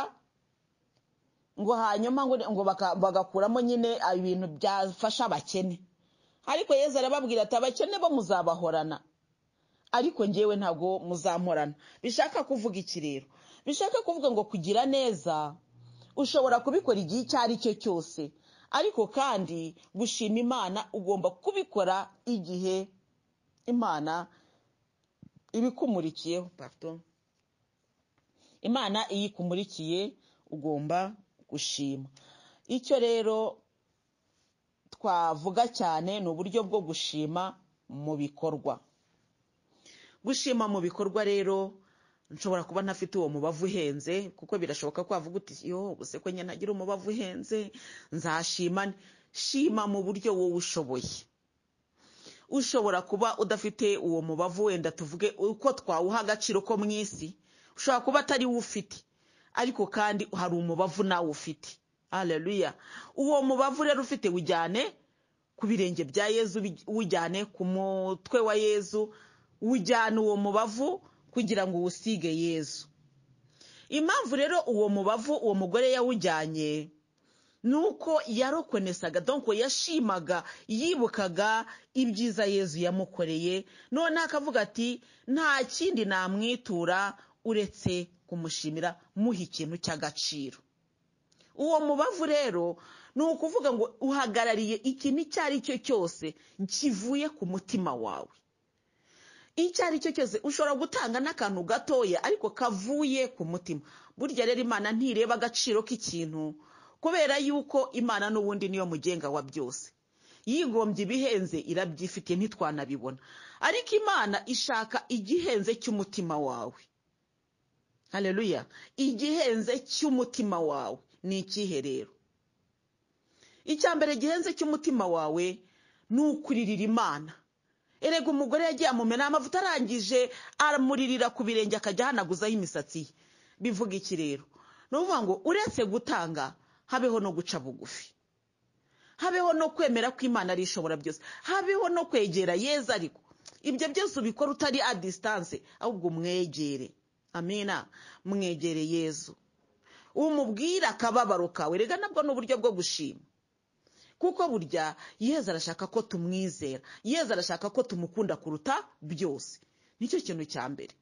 ngo hanyuma ngo bagakuramo nyine ibintu byafasha abakene ariko yezu arababwira ati abakene bo muzabahorana ariko ngewe ntabwo muzamorana bishaka kuvuga iki rero bishaka kuvuga ngo kugira neza ushobora kubikora igihe icyo ari cyo cyose ariko kandi gushima imana ugomba kubikora igihe imana ibikumurikiyeho imana iyo ikumurikiye ugomba gushima icyo rero twavuga cyane ni uburyo bwo gushima mu bikorwa gushima mu bikorwa rero nshobora kuba ntafite uwo mubavu uhenze kuko birashoboka ko wavuga uti yo ubuse ko nyine agira umubavu uhenze nzashima shima mu buryo wowe ushoboye ushobora kuba udafite uwo mubavu wenda tuvuge uko twawuha agaciro ko mu isi ushobora kuba atari we ufite ariko kandi hari umubavu nawe ufite hareruya uwo mubavu rero ufite ujyane ku birenge bya yezu ujyane ku mutwe wa yezu ujyana uwo mubavu kugira ngo uwusige yezu impamvu rero uwo mubavu uwo mugore yawujyanye ni uko yarokonesaga donko yashimaga yibukaga ibyiza yezu yamukoreye noneho akavuga ati nta kindi namwitura uretse kumushimira muha ikintu cy'agaciro uwo mubavu rero ni ukuvuga ngo uhagarariye ikintu icyo ari cyo cyose kivuye ku mutima wawe icyo ari cyo cyose ushobora gutanga n'akantu gatoya ariko kavuye ku mutima burya rero imana ntireba agaciro k'ikintu kubera yuko imana n'ubundi niyo mugenga wa byose yigombye ibihenze irabyifitiye ntitwanabibona ariko imana ishaka igihenze cy'umutima wawe hareruya igihenze cy'umutima wawe ni ikihe rero icya mbere gihenze cy'umutima wawe ni ukuririra imana erega umugore yagiye amumena amavuta arangije amuririra ku birenge akajya ahanaguzaho imisatsi ye bivuga iki rero ni ukuvuga ngo uretse gutanga habeho no guca bugufi habeho no kwemera ko imana ari ishobora byose habeho no kwegera yeza ariko ibyo byose ubikora utari a disitanse ahubwo umwegere amina mwegere yezu umubwire akababaro kawe rega nabwo ni uburyo bwo gushima kuko burya yezu arashaka ko tumwizera yezu arashaka ko tumukunda kuruta byose nicyo kintu cya mbere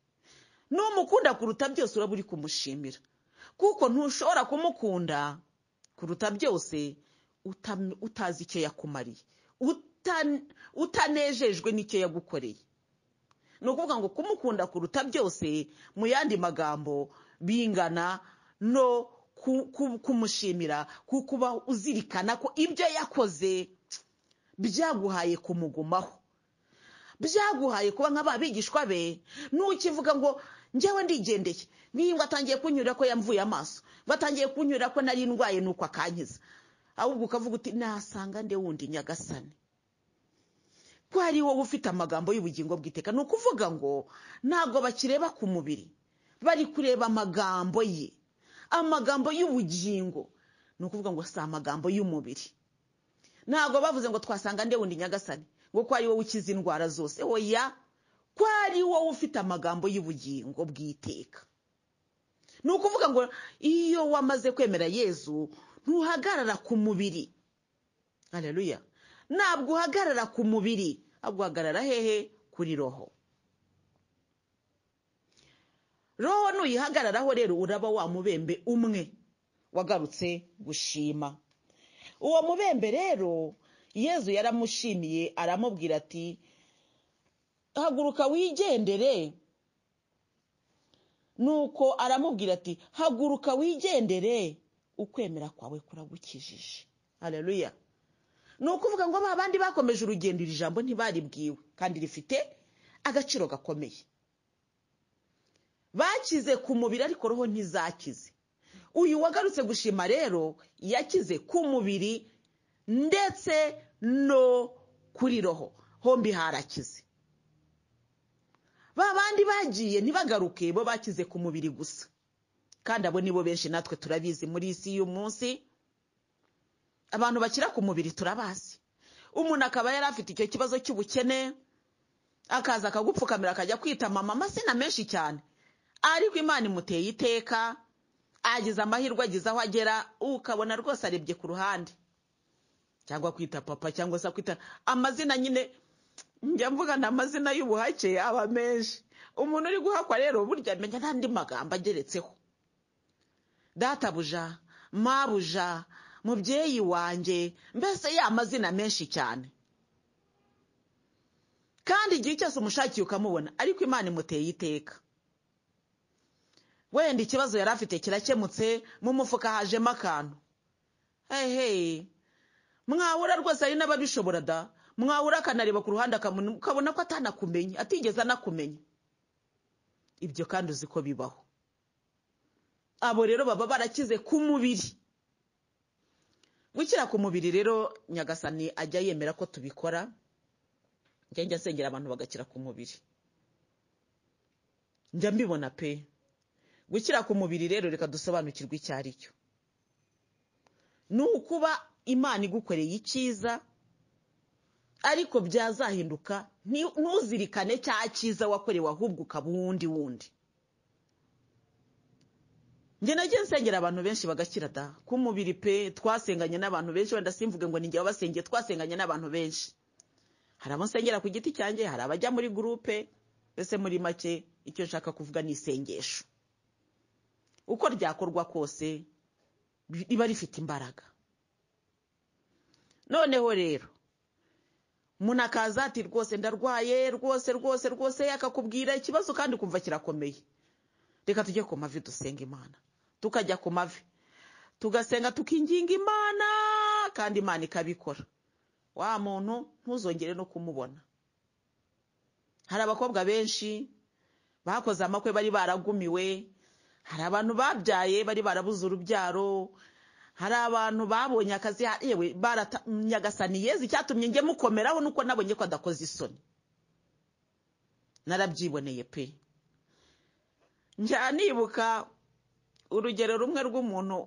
n'umukunda kuruta byose uraba uri kumushimira kuko ntushobora kumukunda kuruta byose utazi icyo yakumariye utanejejwe n'icyo yagukoreye ni ukuvuga ngo kumukunda kuruta byose mu yandi magambo bingana no kumushimira kukuba uzirikana ko ibyo yakoze byaguhaye kumugumaho byaguhaye kuba nk'aba bigishwa be ntukivuga ngo njyewe ndigendeye n'iyingwa atangiye kunyura ko yamvuye amaso batangiye kunyura ko nari ndwaye nuko akankiza ahubwo ukavuga uti nasanga nde wundi nyagasani ko ari wowe ufite amagambo y'ubugingo bwiteka ni ukuvuga ngo ntabwo bakireba ku mubiri bari kureba amagambo ye amagambo y'ubugingo ni ukuvuga ngo si amagambo y'umubiri ntabwo bavuze ngo twasanga nde wundi nyagasani ngo ko ari wowe ukiza indwara zose oya ko ari wowe ufite amagambo y'ubugingo bw'iteka ni ukuvuga ngo iyo wamaze kwemera yezu ntuhagarara ku mubiri hareruya ntabwo uhagarara ku mubiri ahubwo uhagarara hehe kuri roho roho nuyihagararaho rero uraba wa mubembe umwe wagarutse gushima uwo mubembe rero yezu yaramushimiye aramubwira ati haguruka wigendere nuko aramubwira ati haguruka wigendere ukwemera kwawe kuragukijije hareruya ni ukuvuga ngo ba bandi bakomeje urugendo iri jambo ntibaribwiwe kandi rifite agaciro gakomeye bakize ku mubiri ariko roho ntizakize uyu wagarutse gushima rero yakize ku mubiri ndetse no kuri roho hombi harakize ba bandi bagiye ntibagaruke bo bakize ku mubiri gusa kandi abo nibo benshi natwe turabizi muri isi y'umunsi abantu bakira ku mubiri turabazi umuntu akaba yari afite icyo kibazo cy'ubukene akaza akagupfukamira akajya kwitama amasina menshi cyane ariko imana imuteye iteka agize amahirwe ageze aho agera ukabona rwose arebye ku ruhande cyangwa kwita papa cyangwa se kwita amazina nyine njya mvuga ni amazina y'ubuhake aba menshi umuntu uri guhakwa rero burya amenya n'andi magambo ageretseho databuja mabuja mubyeyi wanjye mbese ya mazina menshi cyane kandi igihe cyose umushakiye ukamubona ariko imana imuteye iteka wenda ikibazo yari afite kirakemutse mu mufuka hajemo akantu hehe mwabura rwose hari n'ababishobora da mwabura akanareba ku ruhande ukabona ko atanakumenye atigeze anakumenya ibyo kandi uzi ko bibaho abo rero baba barakize ku mubiri gukira ku mubiri rero nyagasani ajya yemera ko tubikora njya njya nsengera abantu bagakira ku mubiri njya mbibona pe gukira ku mubiri rero reka dusobanukirwe icyo ari cyo ni ukuba imana igukoreye icyiza ariko byazahinduka ntuzirikane cya cyiza wakorewe ahubwo ukaba uwundi wundi njye nagiye nsengera abantu benshi bagakira da ku mubiri pe twasenganye n'abantu benshi wenda simvuge ngo nijye wabasengeye twasenganye n'abantu benshi hari abo nsengera ku giti cyanjye hari abajya muri gurupe mbese muri make icyo nshaka kuvuga ni isengesho uko ryakorwa kose riba rifite imbaraga noneho rero umuntu akaza ati rwose ndarwaye rwose rwose rwose akakubwira ikibazo kandi ukumva kirakomeye reka tujye ku mavi dusenga imana tukajya ku mavi tugasenga tukinginga imana kandi imana ikabikora wa muntu ntuzongere no kumubona hari abakobwa benshi bakoze amakwe bari baragumiwe hari abantu babyaye bari barabuze urubyaro hari abantu babonye akazi yewe baratanyagasaniye icyatumye njye mukomeraho nuko nabonye ko adakoze isoni narabyiboneye pe njya nibuka urugero rumwe rw'umuntu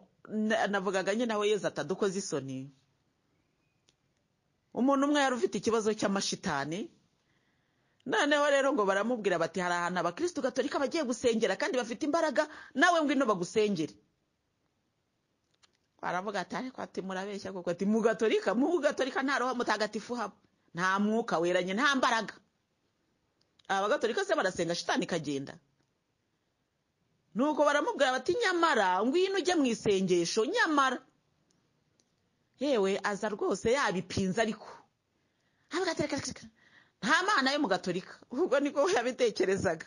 navugaga nyine aho yeza atadukoze isoni umuntu umwe yari ufite ikibazo cy'amashitani noneho rero ngo baramubwira bati hari ahantu abakirisitu gatolika bagiye gusengera kandi bafite imbaraga nawe ngwino bagusengere baravuga ati ariko ati murabeshya kuko ati mu gatolika mu gatolika nta roho mutagatifu haba nta mwuka weranye nta mbaraga abagatorika se barasenga shitani ikagenda nuko baramubwira bati nyamara ngwino ujye mu isengesho nyamara yewe aza rwose yabipinze ariko nta mana yo mu gatorika ubwo niko yabitekerezaga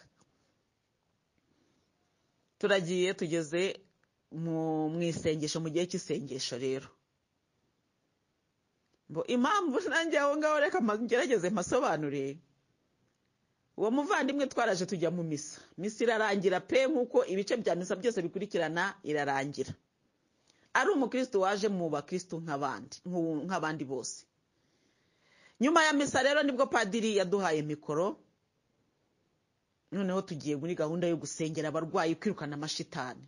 turagiye tugeze mu isengesho mu gihe cy'isengesho rero impamvu nanjye aho ngaho reka ngerageze mpasobanure uwo muvandimwe twaraje tujya mu misa misa irarangira pe nk'uko ibice bya misa byose bikurikirana irarangira ari umukristo waje mu bakristo nk'abandi nk'u- nk'abandi bose nyuma ya misa rero nibwo padiri yaduhaye mikoro noneho tugiye muri gahunda yo gusengera abarwayi kwirukana amashitani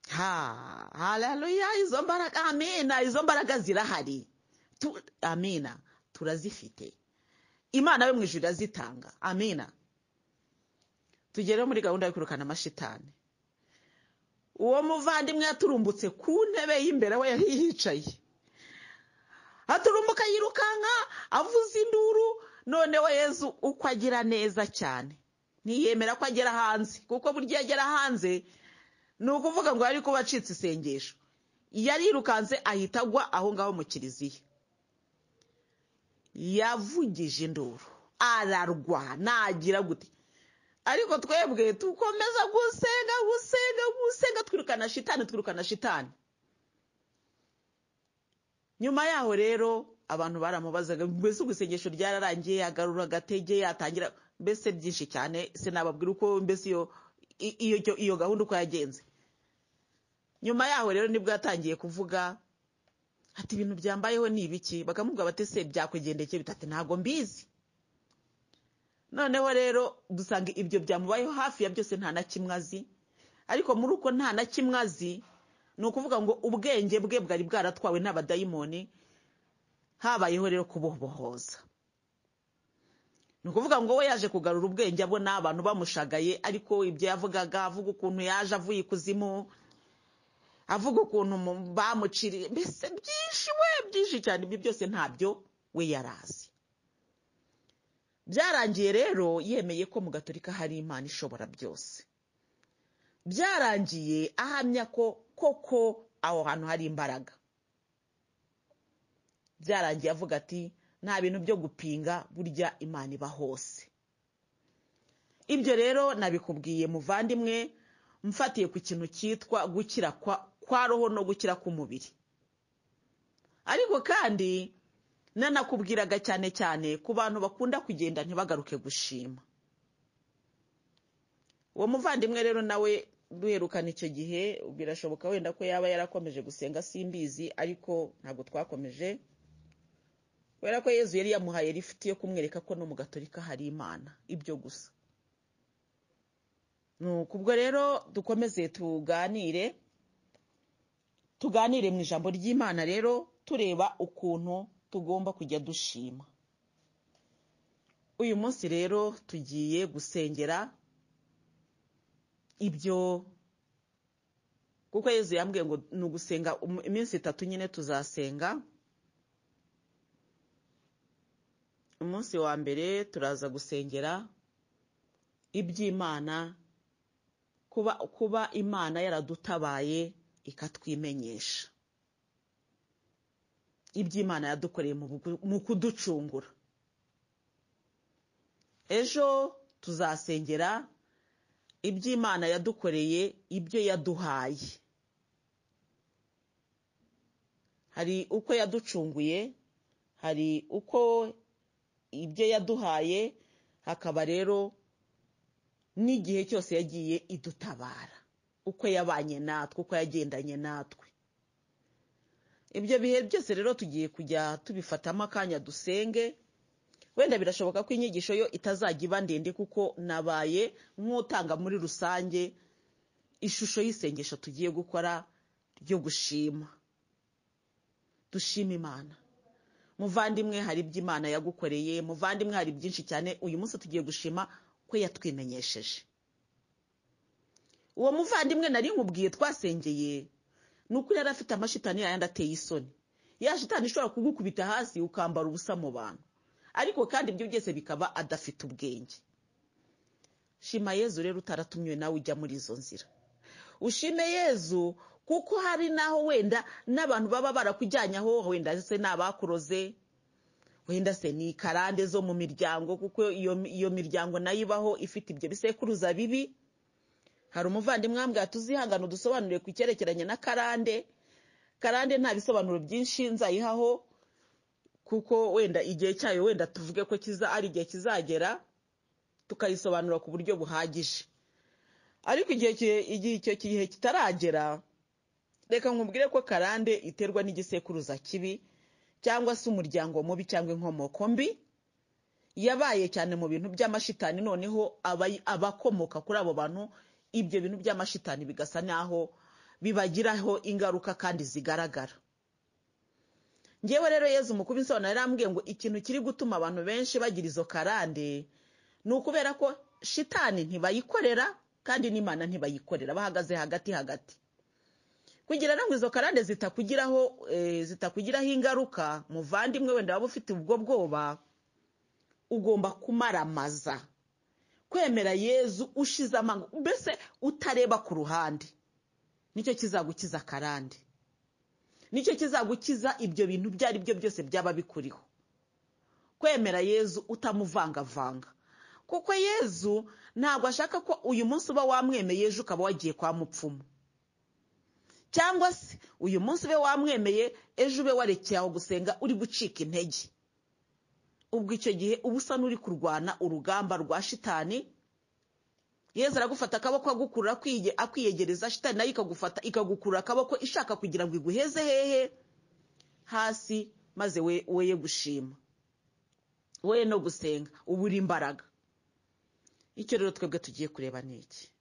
ha haleluya izo mbaraga amina izo mbaraga zirahari Tu- amina turazifite imana yo mu ijuru irazitanga amina tugere muri gahunda yo kwirukana amashitani uwo muvandimwe yaturumbutse ku ntebe y'imbere aho yari yicaye aturumbuka yirukanka avuza induru noneho yezu uko agira neza cyane ntiyemera ko agera hanze kuko burya iyo agera hanze ni ukuvuga ngo yari kuba acitse isengesho yarirukanze ahita agwa aho ngaho mu kiliziya yavugije induru ararwa nagira gute ariko twebwe dukomeza gusenga gusenga gusenga twirukana shitani twirukana shitani nyuma yaho rero abantu baramubazaga mbese gusengesho ryararangiye agarura agatege yatangira mbese byinshi cyane sinababwira uko mbese iyo i- iyo iyo gahunda uko yagenze nyuma yaho rero nibwo yatangiye kuvuga ati ibintu byambayeho ni ibiki bakamubwira bati se byakwigendekeye bitatu ntabwo mbizi noneho rero dusanga ibyo byamubayeho hafi ya byose nta na kimwe azi ariko muri uko nta na kimwe azi ni ukuvuga ngo ubwenge bwe bwari bwaratwawe n'abadayimoni habayeho rero kububohoza ni ukuvuga ngo we yaje kugarura ubwenge abona abantu bamushagaye ariko ibyo yavugaga avuga ukuntu yaje avuye ikuzimu avuga ukuntu mu- bamuciriye mbese byinshi we byinshi cyane ibyo byose ntabyo we yari azi byarangiye rero yemeye ko mu gaturika hari imana ishobora byose byarangiye ahamya ko koko aho hantu hari imbaraga byarangiye avuga ati nta bintu byo gupinga burya imana iba hose ibyo rero nabikubwiye muvandimwe mfatiye ku kintu cyitwa gukira kwa- kwa roho no gukira k'umubiri ariko kandi nanakubwiraga cyane cyane ku bantu bakunda kugenda ntibagaruke gushima uwo muvandimwe rero nawe duherukana icyo gihe birashoboka wenda ko yaba yarakomeje gusenga simbizi ariko ntabwo twakomeje kubera ko yezu yari yamuhaye lifuti yo kumwereka ko no mu gatorika hari imana ibyo gusa nuko ubwo rero dukomeze tuganire tuganire mu ijambo ry'imana rero tureba ukuntu tugomba kujya dushima uyu munsi rero tugiye gusengera ibyo kuko yezu yambwiye ngo ni ugusenga um- iminsi itatu nyine tuzasenga umunsi wa mbere turaza gusengera iby'imana kuba kuba imana yaradutabaye ikatwimenyesha iby'imana yadukoreye mu bugu- mu kuducungura ejo tuzasengera iby'imana yadukoreye ibyo yaduhaye hari uko yaducunguye hari uko ibyo yaduhaye hakaba rero n'igihe cyose yagiye idutabara uko yabanye natwe uko yagendanye natwe ibyo bihe byose rero tugiye kujya tubifatamo akanya dusenge wenda birashoboka ko inyigisho yo itazajya iba ndende kuko nabaye nk'utanga muri rusange ishusho y'isengesho tugiye gukora ryo gushima dushima imana muvandimwe hari ibyo imana yagukoreye muvandimwe hari byinshi cyane uyu munsi tugiye gushima ko yatwimenyesheje uwo muvandimwe nari nkubwiye twasengeye ni ukuri yari afite amashitani yayandi ateye isoni ya shitani ishobora kugukubita hasi ukambara ubusa mu bantu ariko kandi ibyo byose bikaba adafite ubwenge shima yezu rero utaratumye nawe ujya muri izo nzira ushime yezu kuko hari n'aho wenda n'abantu baba barakujyanye aho wenda se ni abakuroze wenda se ni karande zo mu miryango kuko iyo, iyo miryango nayo ibaho ifite ibyo bisekuruza bibi hari umuvandimwe wambwira ati uzihangane udusobanurire ku cyerekeranye na karande karande nta bisobanuro byinshi nzayihaho kuko wenda igihe cyayo wenda tuvuge ko kiza ari igihe kizagera tukayisobanura ku buryo buhagije ariko igihe ki- igihe icyo gihe kitaragera reka nkubwire ko karande iterwa n'igisekuruza kibi cyangwa se umuryango mubi cyangwa inkomoko mbi yabaye cyane mu bintu by'amashitani noneho abayi- abakomoka kuri abo bantu ibyo bintu by'amashitani bigasa n'aho bibagiraho ingaruka kandi zigaragara ngewe rero yezu mukuru insobanuro yarambwiye ngo ikintu kiri gutuma abantu benshi bagira izo karande ni ukubera ko shitani ntibayikorera kandi n'imana ntibayikorera bahagaze hagati hagati kugira ngo izo karande zitakugiraho eh, zitakugiraho ingaruka muvandimwe wenda waba ufite ubwo bwoba ugomba kumaramaza kwemera yezu ushize amanga mbese utareba ku ruhande nicyo kizagukiza karande nicyo kizagukiza ibyo bintu ibyo ari byo byose byaba bikuriho kwemera yezu utamuvangavanga kuko yezu ntabwo ashaka ko uyu munsi uba wamwemeye ejo ukaba wagiye kwa mupfumu cyangwa se uyu munsi ube wamwemeye ejo ube warekeye aho gusenga uri gucika intege ubwo icyo gihe uba usa n'uri kurwana urugamba rwa shitani yezu aragufata akaboko agukurura akwiye- akwiyegereza shitani nayo ikagufata ikagukurura akaboko ishaka kugira ngo iguheze hehe hasi maze we weye gushima wowe no gusenga uba uri imbaraga icyo rero twebwe tugiye kureba ni iki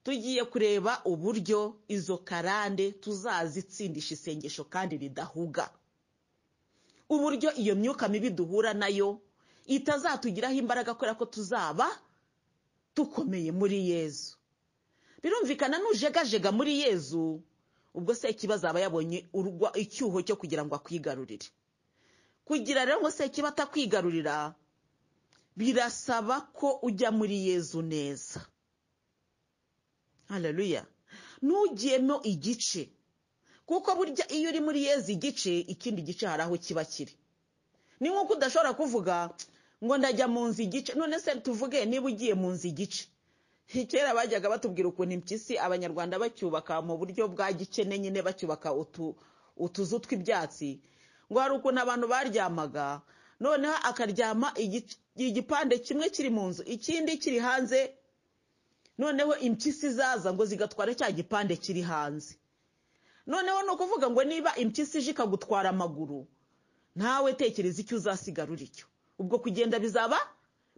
tugiye kureba uburyo izo karande tuzazitsindisha isengesho kandi ridahuga uburyo iyo myuka mibi duhura nayo itazatugiraho imbaraga kubera ko tuzaba dukomeye muri yezu birumvikana nujegajega muri yezu ubwo se ikibazo aba yabonye urugwa- icyuho cyo kugira ngo akwigarurire kugira rero ngo se kiba atakwigarurira birasaba ko ujya muri yezu neza haleluya ntugiyemo igice kuko burya iyo uri muri yezi igice ikindi gice hari aho kiba kiri ni nk'uko udashobora kuvuga ngo ndajya mu nzu igice none se tuvuge niba ugiye mu nzu igice kera bajyaga batubwira ukuntu impyisi abanyarwanda bacyubaka mu buryo bwa gikene nyine bacyubaka utu- utuzu tw'ibyatsi ngo hari ukuntu abantu baryamaga noneho akaryama igice- igipande kimwe kiri mu nzu ikindi kiri hanze noneho impyisi zaza ngo zigatwara cya gipande kiri hanze noneho ni ukuvuga ngo niba impyisi ije ikagutwara amaguru ntawe tekereza icyo uzasigara uricyo ubwo kugenda bizaba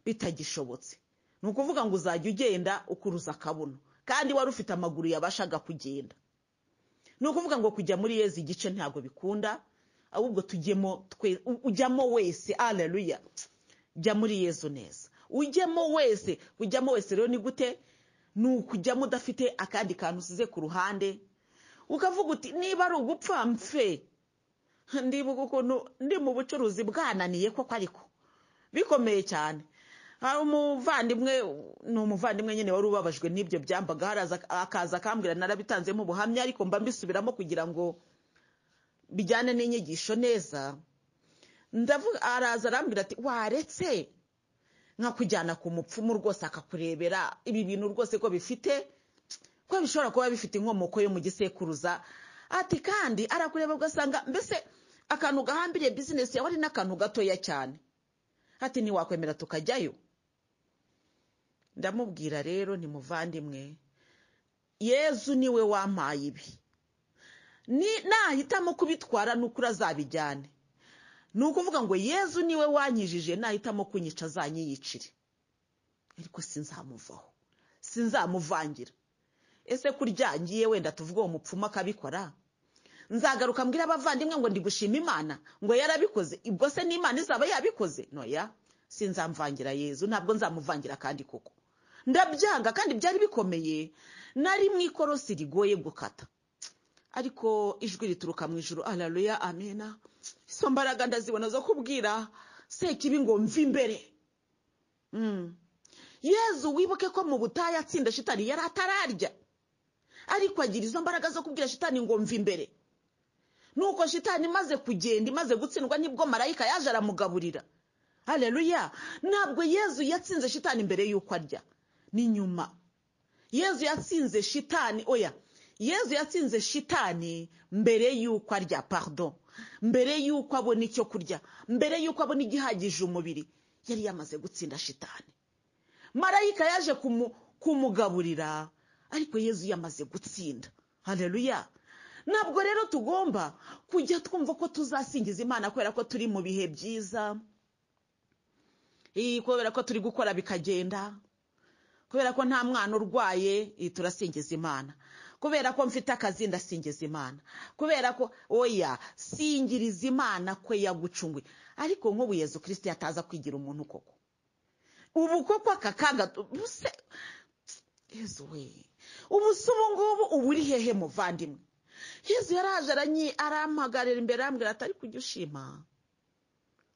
bitagishobotse ni ukuvuga ngo uzajya ugenda ukuruza akabuno kandi wari ufite amaguru yabashaga kugenda ni ukuvuga ngo kujya muri yezi igice ntabwo bikunda ahubwo tujyemo twe u- ujyamo wese aleluya jya muri yezu neza ujyamo wese ujyamo wese rero ni gute ni ukujyamo udafite akandi kantu usize ku ruhande ukavuga uti niba ari ugupfa mfe ndibuka ukuntu ndi mu bucuruzi bwananiye koko ariko bikomeye cyane hari umuvandimwe ni umuvandimwe nyine wari ubabajwe n'ibyo byambaga haraza akaza akambwira narabitanzemo ubuhamya ariko mba mbisubiramo kugira ngo bijyane n'inyigisho neza ndavuga araza arambwira ati waretse nkakujyana ku mupfumu rwose akakurebera ibi bintu rwose ko bifite ko bishobora kuba bifite inkomoko yo mu gisekuruza ati kandi arakureba ugasanga mbese akantu gahambiriye bizinesi yawe ari n'akantu gatoya cyane ati ntiwakwemera tukajyayo ndamubwira rero ni muvandimwe yezu niwe wampaye ibi Ni- nahitamo kubitwara n'ukuri azabijyane ni ukuvuga ngo yezu niwe wanyijije nahitamo kunyica azanyiyicire ariko sinzamuvaho sinzamuvangira ese kurya ngiye wenda tuvuge uwo mupfumu akabikora nzagaruka mbwira abavandimwe ngo ndi gushima imana ngo yarabikoze ubwo se n'imana izaba yabikoze noya sinzamvangira yezu ntabwo nzamuvangira kandi koko ndabyanga kandi byari bikomeye nari mu ikorosi rigoye gukata ariko ijwi rituruka mu ijuru araruya amena izo mbaraga ndazibona zo kubwira sekibi ngo mve imbere Mm. yezu wibuke ko mu butayu atsinda shitani yari atararya ariko agira izo mbaraga zo kubwira shitani ngo mva imbere nuko shitani imaze kugenda imaze gutsindwa nibwo marayika yaje aramugaburira hareruya ntabwo yezu yatsinze shitani mbere y'uko arya ni nyuma yezu yatsinze shitani oya yezu yatsinze shitani mbere y'uko arya pardon mbere y'uko abona icyo kurya mbere y'uko abona igihagije umubiri yari yamaze gutsinda shitani marayika yaje kumu- kumugaburira ariko yezu yamaze gutsinda hareruya ntabwo rero tugomba kujya twumva ko tuzasingiza imana kubera ko turi mu bihe byiza Ii, kubera ko turi gukora bikagenda kubera ko nta mwana urwaye ii, turasingiza imana kubera ko mfite akazi ndasingiza imana kubera ko oya singiriza imana kwe yagucunguye ariko nk'ubu yezu kirisiti yataza kwigira umuntu koko ubu koko aka kaga tu- buse yezu we ubu se ubu ngubu uba uri hehe muvandimwe yezu yaraje aranyi- arampagarara imbere arambwira ati ariko ujya ushima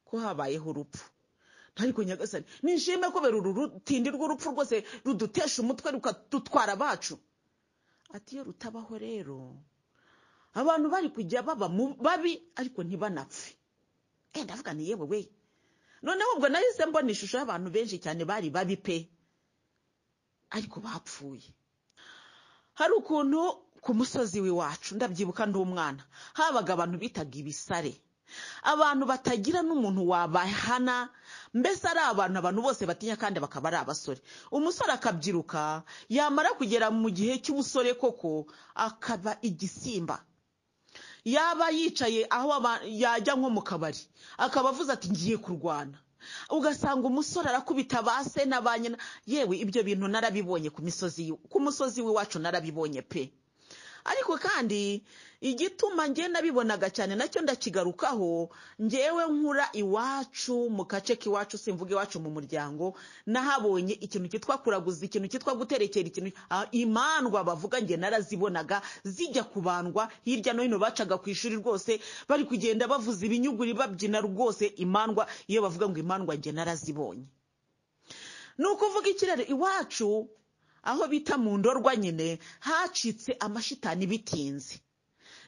ko habayeho urupfu ariko nyagasani nishime kubera uru rutindi rw'urupfu rwose rudutesha umutwe rukadutwara abacu ati iyo rutabaho rero abantu bari kujya baba mu babi ariko ntibanapfe eh ndavuga ni yewe we noneho ubwo nahise mbona ishusho y'abantu benshi cyane bari babi pe ariko bapfuye hari ukuntu ku musozi w'iwacu ndabyibuka ndi umwana habaga abantu bitaga ibisare abantu batagira n'umuntu wabahana mbese ari abantu abantu bose batinya kandi bakaba ari abasore umusore akabyiruka yamara kugera mu gihe cy'ubusore koko akaba igisimba yaba yicaye aho aba- yajya nko mu kabari akaba avuze ati ngiye kurwana ugasanga umusore arakubita ba se na ba nyina yewe ibyo bintu narabibonye ku misozi y- ku musozi w'iwacu narabibonye pe ariko kandi igituma njye nabibonaga cyane nacyo ndakigarukaho ngewe nkura iwacu mu gace k'iwacu simvuga iwacu mu muryango nahabonye ikintu cyitwa kuraguza ikintu cyitwa guterekera ikintu ah, imandwa bavuga njye narazibonaga zijya kubandwa hirya no hino bacaga ku ishuri rwose bari kugenda bavuza ibinyuguri babyina rwose imandwa iyo bavuga ngo imandwa njye narazibonye ni ukuvuga ikirere iwacu aho bita mu ndorwa nyine hacitse amashitani bitinze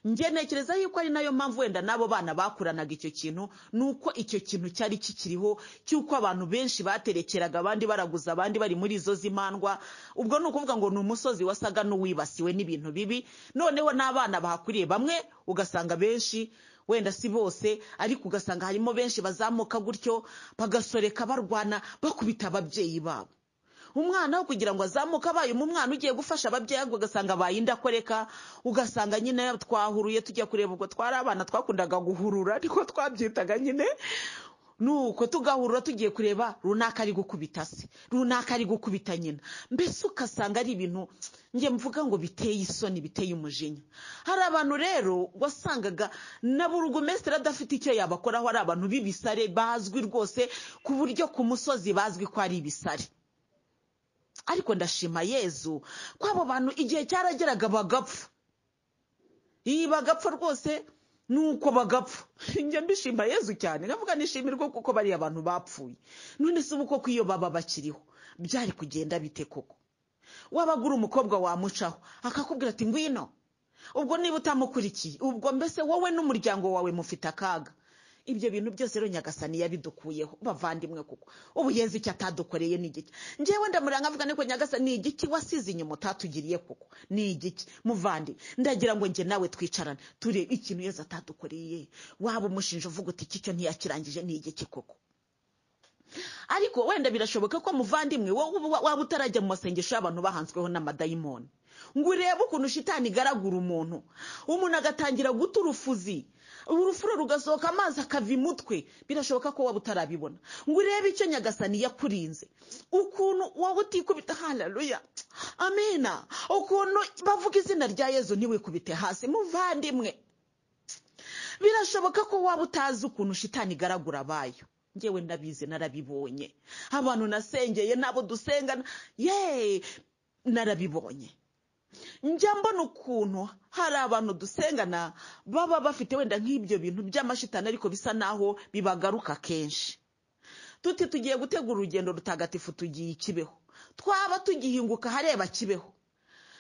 njye ntekereza yuko ari nayo mpamvu wenda n'abo bana bakuranaga icyo kintu ni uko icyo kintu cyari kikiriho cy'uko abantu benshi baterekeraga abandi baraguza abandi bari muri izo zimandwa ubwo ni ukuvuga ngo ni umusozi wasaga n'uwibasiwe n'ibintu bibi noneho n'abana bahakuriye bamwe ugasanga benshi wenda si bose ariko ugasanga harimo benshi bazamuka gutyo bagasoreka barwana bakubita ababyeyi babo umwana wo kugira ngo azamuke abaye umwana ugiye gufasha ababyeyi ahubwo ugasanga abaye indakoreka ugasanga nyine twahuruye tujya kureba ubwo twari abana twakundaga guhurura ariko twabyitaga nyine nuko tugahurura tugiye kureba runaka ari gukubita se runaka ari gukubita nyina mbese ugasanga ari ibintu njye mvuga ngo biteye isoni biteye umujinya hari abantu rero wasangaga na burugumesitiri adafite icyo yabakoraho ari abantu b'ibisare bazwi rwose ku buryo ku musozi bazwi ko ari ibisare ariko ndashima yezu ko abo bantu igihe cyarageraga bagapfa iyi bagapfa rwose ni uko bagapfa njya mbishima yezu cyane nkavuga nishimirwa kuko bariya bantu bapfuye none se ubu koko iyo baba bakiriho byari kugenda bite koko wabagura umukobwa wamucaho akakubwira ati ngwino ubwo niba utamukurikiye ubwo mbese wowe n'umuryango wawe mufite akaga ibyo bintu byose rero nyagasani yabidukuyeho bavandimwe kuko ubu yezu icyo atadukoreye ni igiki ngewe ndamurira nkavuga niko nyagasani ni igiki wasize inyuma utatugiriye kuko ni igiki muvandi ndagira ngo njye nawe twicarane turebe ikintu yezu atadukoreye waba umushinja uvuga uti iki cyo ntiyakirangije ni igiki koko ariko wenda birashoboka ko muvandimwe wowe uba- waba utarajya mu masengesho y'abantu bahanzweho n'amadayimoni ngo urebe ukuntu shitani igaragura umuntu umuntu agatangira guta urufuzi urufuro rugasohoka amazi akava imutwe birashoboka ko waba utarabibona ngo urebe icyo nyagasani yakurinze ukuntu wowe utikubita haleluya amena ukuntu bavuga izina rya yezu ntiwikubite hasi muvandimwe birashoboka ko waba utazi ukuntu shitani igaragura abayo ngewe ndabizi narabibonye abantu nasengeye n'abo dusengana ye narabibonye njya mbona ukuntu hari abantu dusengana baba bafite wenda nk'ibyo bintu by'amashitani ariko bisa naho bibagaruka kenshi tuti tugiye gutegura urugendo rutagatifu tugiye ikibeho twaba tugihinguka hareba kibeho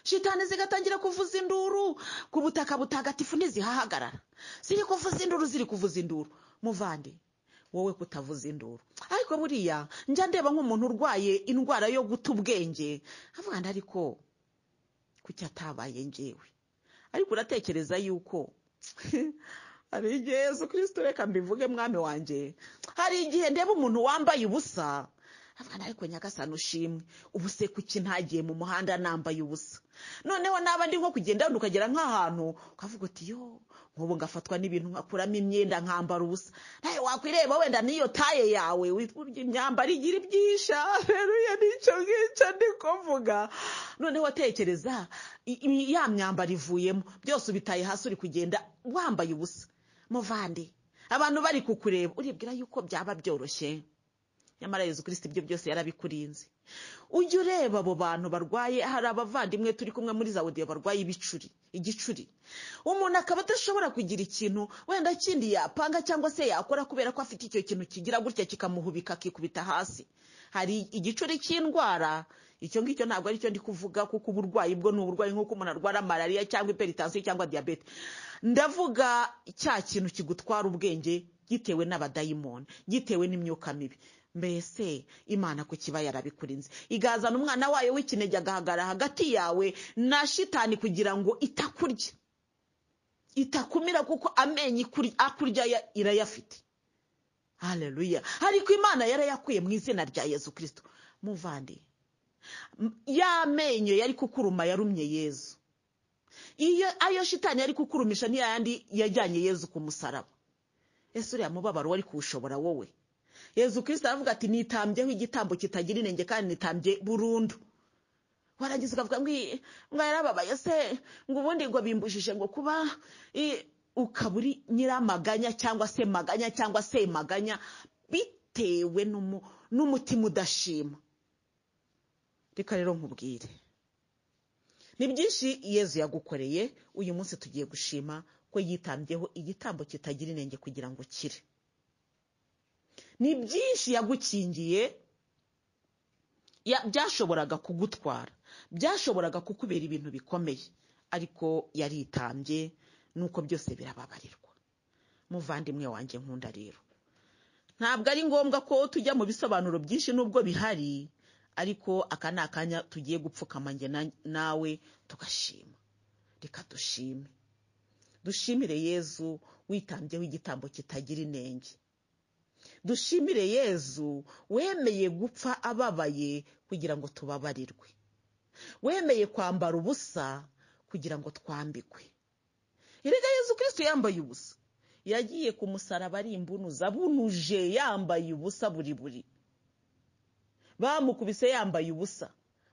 shitani zigatangira kuvuza induru ku butaka butagatifu ntizihahagarara ziri kuvuza induru ziri kuvuza induru muvande wowe kutavuza induru ariko buriya njya ndeba nk'umuntu urwaye indwara yo guta ubwenge avuga ngo ariko kuki atabaye njyewe ariko uratekereza yuko hari igihe yezu kirisito reka mbivuge mwami wanjye hari igihe ndeba umuntu wambaye ubusa avuga ariko nyagasana ushimwe ubu se kuki ntagiye mu muhanda nambaye ubusa noneho naba ndi nko kugenda ukagera nk'ahantu ukavuga uti yo nk'ubu ngafatwa n'ibintu nkakuramo imyenda nkambara ubusa nawe wakwireba wenda n'iyo taye yawe witwurya imyambaro igira ibyisha rero n'icyo ngicyo niko mvuga noneho tekereza i- i- ya myambaro ivuyemo byose ubitaye hasi uri kugenda wambaye ubusa muvande abantu bari kukureba uribwira yuko byaba byoroshye nyamara yezu kirisiti ibyo byose yarabikurinze ujye ureba abo bantu barwaye hari abavandimwe turi kumwe muri za wodiyo barwaye ibicuri igicuri umuntu akaba adashobora kugira ikintu wenda kindi yapanga cyangwa se yakora kubera ko afite icyo kintu kigira gutya kikamuhubika akikubita hasi hari igicuri cy'indwara icyo ngicyo ntabwo aricyo ndi kuvuga kuko uburwayi bwo ni uburwayi nk'uko umuntu arwara malariya cyangwa iperitansiyo cyangwa diyabete ndavuga cya kintu kigutwara ubwenge gitewe n'abadayimoni gitewe n'imyuka mibi mbese imana ku kiba yarabikurinze igazana umwana wayo w'ikinege agahagarara hagati yawe na shitani kugira ngo itakurya itakumira kuko amenyo ikuri- akurya ya- irayafite hareruya ariko imana yarayakuye mu izina rya yezu kirisito muvande M- ya menyo yari kukuruma yarumye yezu iyo ayo shitani yari kukurumisha ni yayandi yajyanye yezu ku musaraba ese uriya mubabaro wari kuwushobora wowe yezu kirisito aravuga ati nitambyeho igitambo kitagira inenge kandi nitambye burundu warangiza ukavuga ngo "Ii, ngo yarababaye se ngo ubundi ngo bimbujije ngo kuba i- ukaba uri nyiramaganya cyangwa se maganya cyangwa se maganya bitewe n'umu- n'umutima udashima reka rero nkubwire ni byinshi yezu yagukoreye uyu munsi tugiye gushima ko yitambyeho igitambo kitagira inenge kugira ngo ukire ni byinshi yagukingiye ya- byashoboraga kugutwara byashoboraga kukubera ibintu bikomeye ariko yaritambye nuko byose birababarirwa muvandimwe wanjye nkunda rero ntabwo ari ngombwa ko tujya mu bisobanuro byinshi nubwo bihari ariko aka ni akanya tugiye gupfukama njye na- nawe tugashima reka dushime dushimire yezu witambyeho igitambo kitagira inenge dushimire yezu wemeye gupfa ababaye kugira ngo tubabarirwe wemeye kwambara ubusa kugira ngo twambikwe erega yezu kirisito yambaye ubusa yagiye ku musaraba ari imbunuza bunuje yambaye ubusa buri buri bamukubise yambaye ubusa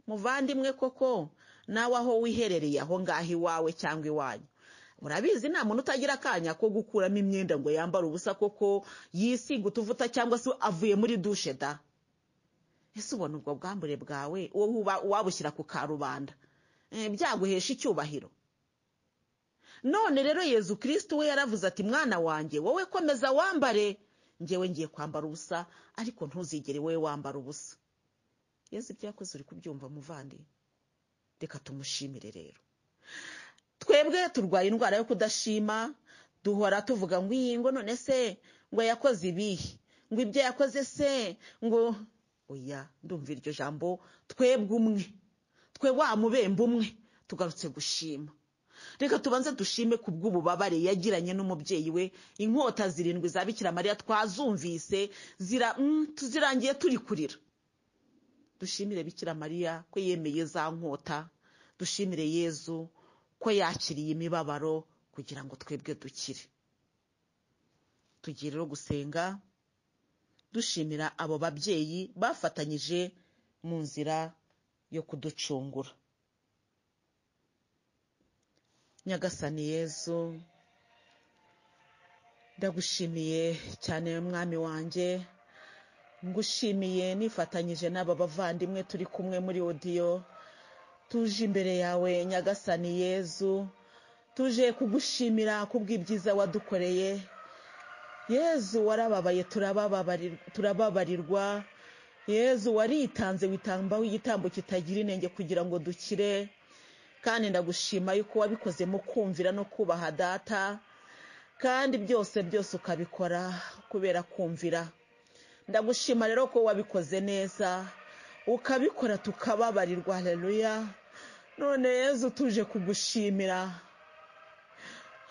muvandimwe koko nawe aho wiherereye aho ngaho iwawe cyangwa iwanyu murabizi nta muntu utagira akanya ko gukuramo imyenda ngo yambare ubusa koko yisiga utuvuta cyangwa se avuye muri dushe da ese ubona ubwo bwambure bwawe uwo uba- wabushyira ku karubanda Eh, byaguhesha icyubahiro none rero yezu kirisito we yaravuze ati mwana wanjye wowe komeza wambare ngewe ngiye kwambara ubusa ariko ntuzigere wowe wambara ubusa yezu ibyo yakoze uri kubyumva muvandi reka tumushimire rero twebwe turwaye indwara yo kudashima duhora tuvuga ngo iyi ngo none se ngo yakoze ibihe ngo ibyo yakoze se ngo oya ndumva iryo jambo twebwe umwe twe wa mubembe umwe tugarutse gushima reka tubanze dushime ku bw'ububabare yagiranye n'umubyeyi we inkota zirindwi za bikira mariya twazumvise zira mm, tuzirangiye turi kurira dushimire bikira mariya ko yemeye za nkota dushimire yezu ko yakiriye imibabaro kugira ngo twebwe dukire tugiye rero gusenga dushimira abo babyeyi bafatanyije mu nzira yo kuducungura nyagasani yezu ndagushimiye cyane mwami wanjye ngushimiye nifatanyije n'aba bavandimwe turi kumwe muri odiyo tuje imbere yawe nyagasani yezu tuje kugushimira kubw'ibyiza wadukoreye yezu warababaye turabababarir- turababarirwa yezu waritanze witambaho igitambo kitagira inenge kugira ngo dukire kandi ndagushima yuko wabikozemo kumvira no kubaha data kandi byose byose ukabikora kubera kumvira ndagushima rero ko wabikoze neza ukabikora tukababarirwa haleluya none yezu tuje kugushimira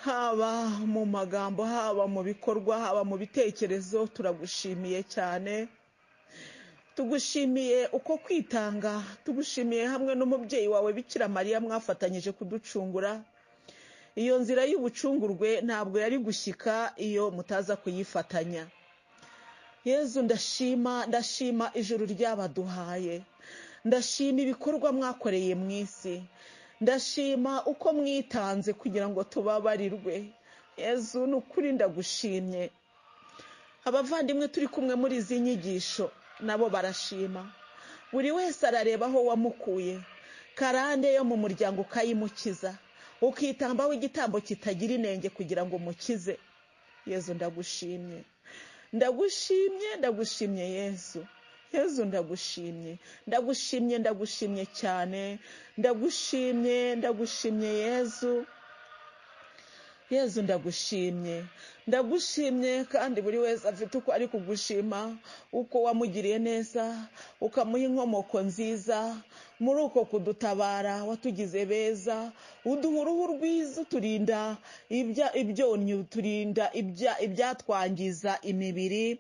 haba mu magambo haba mu bikorwa haba mu bitekerezo turagushimiye cyane tugushimiye uko kwitanga tugushimiye hamwe n'umubyeyi wawe bikira mariya mwafatanyije kuducungura iyo nzira y'ubucungurwe ntabwo yari gushyika iyo mutaza kuyifatanya yezu ndashima ndashima ijuru ryabaduhaye ndashima ibikorwa mwakoreye mu isi ndashima uko mwitanze kugira ngo tubabarirwe yezu ni ukuri ndagushimye abavandimwe turi kumwe muri izi nyigisho nabo barashima buri wese arareba aho wamukuye karande yo mu muryango ukayimukiza ukitambaho igitambo kitagira inenge kugira ngo umukize yezu ndagushimye ndagushimye ndagushimye yezu yezu ndagushimye ndagushimye ndagushimye cyane ndagushimye ndagushimye yezu yezu ndagushimye ndagushimye kandi buri wese afite uko ari kugushima uko wamugiriye neza ukamuha inkomoko nziza muri uko kudutabara watugize beza uduha uruhu rwiza uturinda ibyonnyi uturinda ibyatwangiza imibiri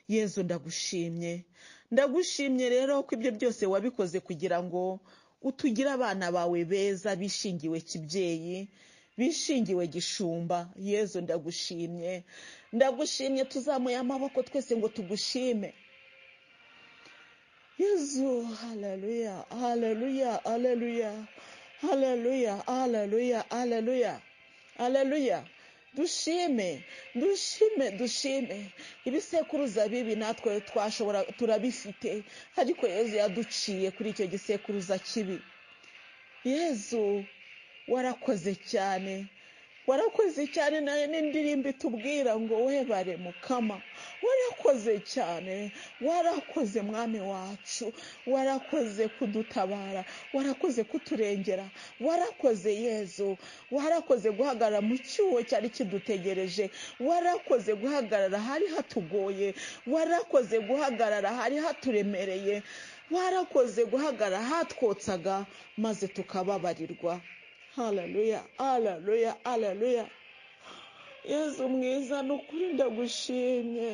yezu ndagushimye ndagushimye rero ko ibyo byose wabikoze kugira ngo utugire abana bawe beza bishingiwe kibyeyi bishingiwe gishumba yezu ndagushimye ndagushimye tuzamuye amaboko twese ngo tugushime yezu haleluya haleluya haleluya haleluya haleluya haleluya haleluya dushime dushime dushime ibisekuruza bibi natwe twashobora turabifite ariko yezu yaduciye kuri icyo gisekuruza kibi yezu warakoze cyane warakoze cyane nayo n'indirimbo itubwira ngo webare mukama warakoze cyane warakoze mwami wacu warakoze kudutabara warakoze kuturengera warakoze yezu warakoze guhagarara mu cyuho cyari kidutegereje warakoze guhagarara hari hatugoye warakoze guhagarara hari haturemereye warakoze guhagarara hatwotsaga maze tukababarirwa haleluya haleluya haleluya yezu mwiza ni ukuri ndagushimye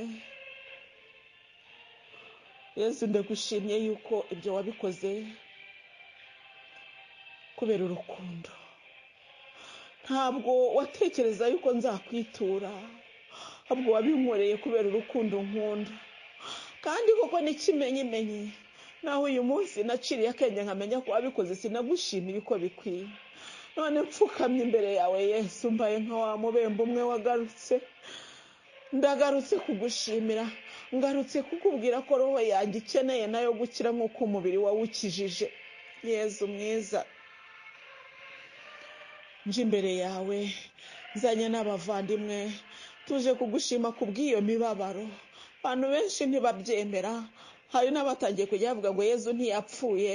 yezu ndagushimye yuko ibyo wabikoze kubera urukundo ntabwo watekereza yuko nzakwitura ahubwo wabinkoreye kubera urukundo nkunda kandi koko n'ikimenyimenyi naho uyu munsi naciriye akenge nkamenya ko wabikoze sinagushimiye uko bikwiye none mpfukamye imbere yawe yesu mbaye nka wa mubembe umwe wagarutse ndagarutse kugushimira ngarutse kukubwira ko roho yanjye ikeneye nayo gukira nk'uko umubiri wawukijije yesu mwiza nje imbere yawe nzanye n'abavandimwe tuje kugushima ku bw'iyo mibabaro abantu benshi ntibabyemera hari n'abatangiye kujya bavuga ngo yezu ntiyapfuye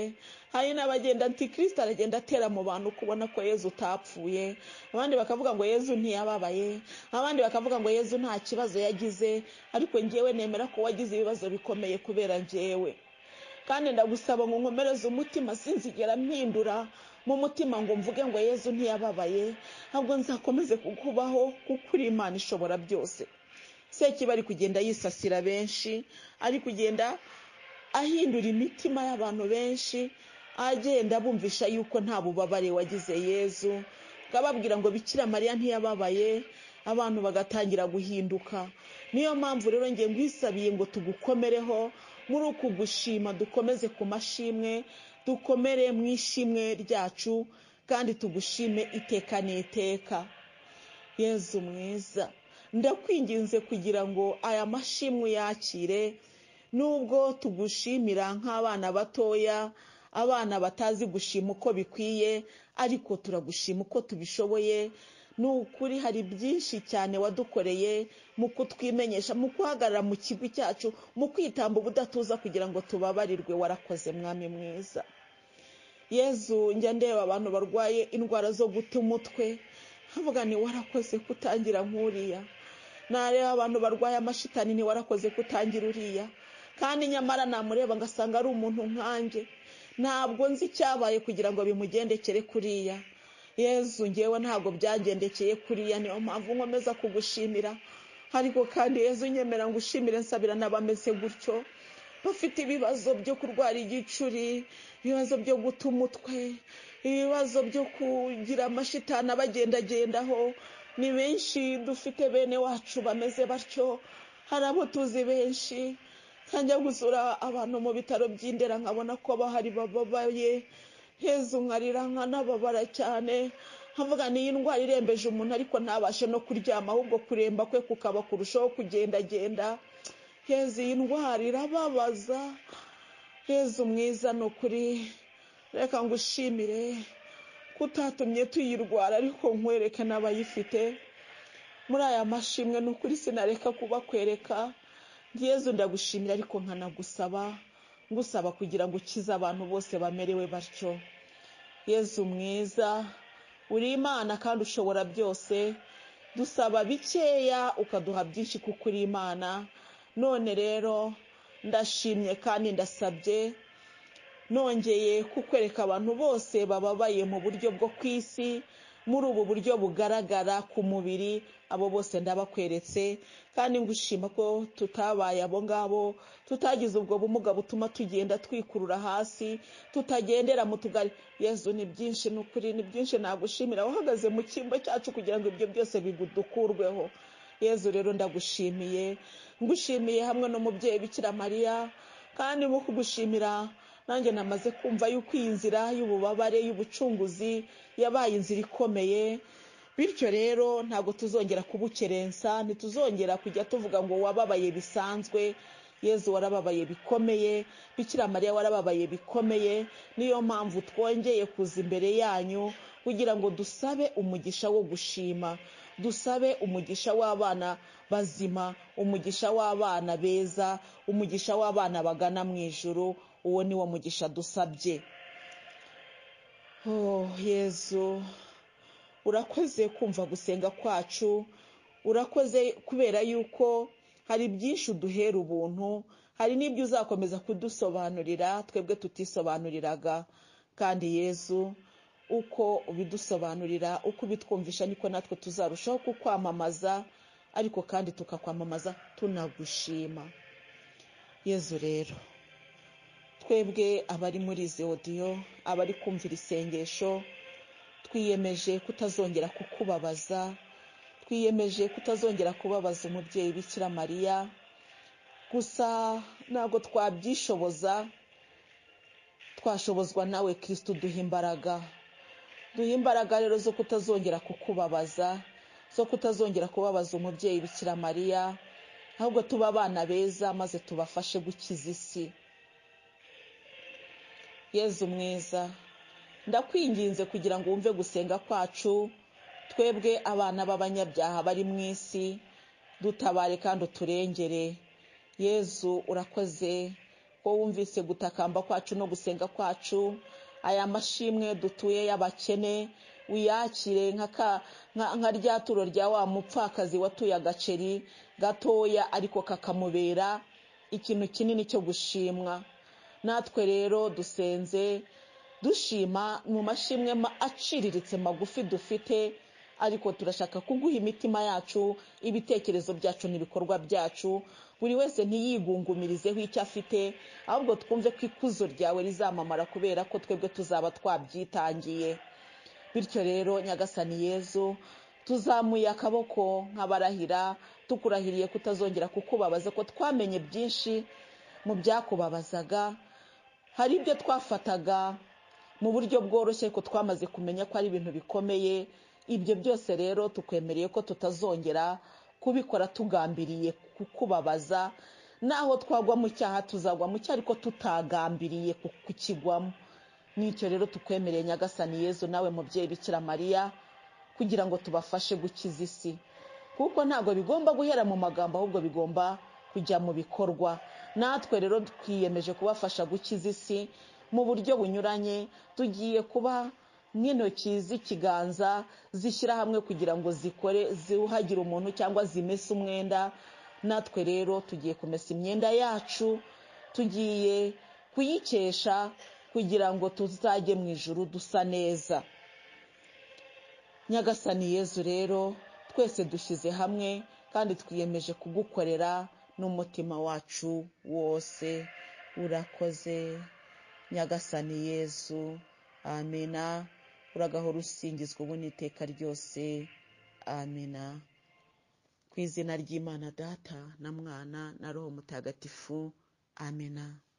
hari n'abagenda antikirisita aragenda atera mu bantu kubona ko yezu utapfuye abandi bakavuga ngo yezu ntiyababaye abandi bakavuga ngo yezu nta kibazo yagize ariko ngewe nemera ko wagize ibibazo bikomeye kubera ngewe kandi ndagusaba ngo nkomereze umutima sinzigera mpindura mu mutima ngo mvuge ngo yezu ntiyababaye ntabwo nzakomeze kukubaho kuko uri imana ishobora byose sekiba ari kugenda yisasira benshi ari kugenda ahindura imitima y'abantu benshi agenda bumvisha yuko nta bubabare wagize yezu ababwira ngo bikira mariya ntiyababaye abantu bagatangira guhinduka niyo mpamvu rero ngiye ngwisabiye ngo tugukomereho muri uku gushima dukomeze ku mashimwe dukomere mu ishimwe ryacu kandi tugushime iteka n'iteka yezu mwiza ndakwinginze kugira ngo aya mashimwe yakire nubwo tugushimira nk'abana batoya abana batazi gushima uko bikwiye ariko turagushima uko tubishoboye ni ukuri hari byinshi cyane wadukoreye mu kutwimenyesha mu guhagarara mu kigo cyacu mu kwitamba ubudatuza kugira ngo tubabarirwe warakoze mwami mwiza yezu njya ndeba abantu barwaye indwara zo guta umutwe nkavuga ni warakoze kutangira nk'uriya nareba abantu barwaye amashitani ni warakoze kutangira uriya kandi nyamara namureba ngasanga ari umuntu nkanjye ntabwo nzi icyabaye kugira ngo bimugendekere kuriya yezu ngewe ntabwo byagendekeye kuriya niyo mpamvu nkomeza kugushimira ariko kandi yezu nyemera ngo ushimire nsabira n'abameze gutyo bafite ibibazo byo kurwara igicuri ibibazo byo guta umutwe ibibazo byo kugira amashitani abagendagendaho ni benshi dufite bene wacu bameze batyo hari abo tuzi benshi nkajya gusura abantu mu bitaro by'indera nkabona ko bahari bababaye hezu nkarira nkanababara cyane nkavuga ni indwara irembeje umuntu ariko ntabashe no kuryama ahubwo kuremba kwe kukaba kurushaho kugendagenda hezu iyi ndwara irababaza hezu mwiza ni ukuri reka ngushimire ko utatumye tuyirwara ariko nkwereke n'abayifite muri aya mashimwe ni ukuri sinareka kubakwereka ngezo ndagushimira ariko nkanagusaba ngusaba kugira ngo ukize abantu bose bamerewe batyo yezu mwiza uri imana kandi ushobora byose dusaba bikeya ukaduha byinshi kuko uri imana none rero ndashimye kandi ndasabye nongeye kukwereka abantu bose bababaye mu buryo bwo ku isi muri ubu buryo bugaragara ku mubiri abo bose ndabakweretse kandi ngushima ko tutabaye abo ngabo tutagize ubwo bumuga butuma tugenda twikurura hasi tutagendera mu tugari yezu ni byinshi ni ukuri ni byinshi nagushimira uhagaze mu cyimbo cyacu kugira ngo ibyo byose bidukurweho yezu rero ndagushimiye ngushimiye hamwe n'umubyeyi bikira mariya kandi mu kugushimira nanjye namaze kumva yuko iyi nzira y'ububabare y'ubucunguzi yabaye inzira ikomeye bityo rero ntabwo tuzongera kubukerensa ntituzongera kujya tuvuga ngo wababaye bisanzwe yezu warababaye bikomeye bikira mariya warababaye bikomeye niyo mpamvu twongeye kuza imbere yanyu kugira ngo dusabe umugisha wo gushima dusabe umugisha w'abana bazima umugisha w'abana beza umugisha w'abana bagana mu ijuru uwo ni wo mugisha dusabye yezu urakoze kumva gusenga kwacu urakoze kubera yuko hari byinshi uduhera ubuntu hari n'ibyo uzakomeza kudusobanurira twebwe tutisobanuriraga kandi yezu uko ubidusobanurira uko ubitwumvisha niko natwe tuzarushaho kukwamamaza ariko kandi tukakwamamaza tunagushima yezu rero twebwe abari muri izi odiyo abari kumvira isengesho twiyemeje kutazongera kukubabaza twiyemeje kutazongera kubabaza umubyeyi bikira mariya gusa ntabwo twabyishoboza twashobozwa nawe kirisitu duha imbaraga duha imbaraga rero zo kutazongera kukubabaza zo kutazongera kubabaza umubyeyi bikira mariya ahubwo tuba abana beza maze tubafashe gukiza isi yezu mwiza ndakwinginze kugira ngo wumve gusenga kwacu twebwe abana b'abanyabyaha bari mu isi dutabare kandi uturengere yezu urakoze ko wumvise gutakamba kwacu no gusenga kwacu aya mashimwe dutuye y'abakene uyakire nka rya turo rya wa mupfakazi watuye agaceri gatoya ariko kakamubera ikintu kinini cyo gushimwa natwe rero dusenze dushima mu mashimwe aciriritse magufi dufite ariko turashaka kuguha imitima yacu ibitekerezo byacu n'ibikorwa byacu buri wese ntiyigungumirizeho icyo afite ahubwo twumve ko ikuzo ryawe rizamamara kubera ko twebwe tuzaba twabyitangiye bityo rero nyagasani yezu tuzamuye akaboko nk'abarahira tukurahiriye kutazongera kukubabaza ko twamenye byinshi mu byakubabazaga hari ibyo twafataga mu buryo bworoshye ko twamaze kumenya ko ari ibintu bikomeye ibyo byose rero tukwemereye ko tutazongera kubikora tugambiriye kukubabaza naho twagwa mu cyaha tuzagwa mu cyaha ariko tutagambiriye kukigwamo n'icyo rero tukwemereye nyagasani yezu nawe mubyeyi bikira mariya kugira ngo tubafashe gukiza isi kuko ntabwo bigomba guhera mu magambo ahubwo bigomba kujya mu bikorwa natwe rero twiyemeje kubafasha gukiza isi mu buryo bunyuranye tugiye kuba nk'intoki z'ikiganza zishyira hamwe kugira ngo zikore ziwuhagire umuntu cyangwa zimese umwenda natwe rero tugiye kumesa imyenda yacu tugiye kuyikesha kugira ngo tuzajye mu ijuru dusa neza nyagasani yezu rero twese dushyize hamwe kandi twiyemeje kugukorera n'umutima wacu wose urakoze nyagasani yezu amena uragahora usingizwa ubu n'iteka ryose amena ku izina ry'imana data na mwana na roho mutagatifu amena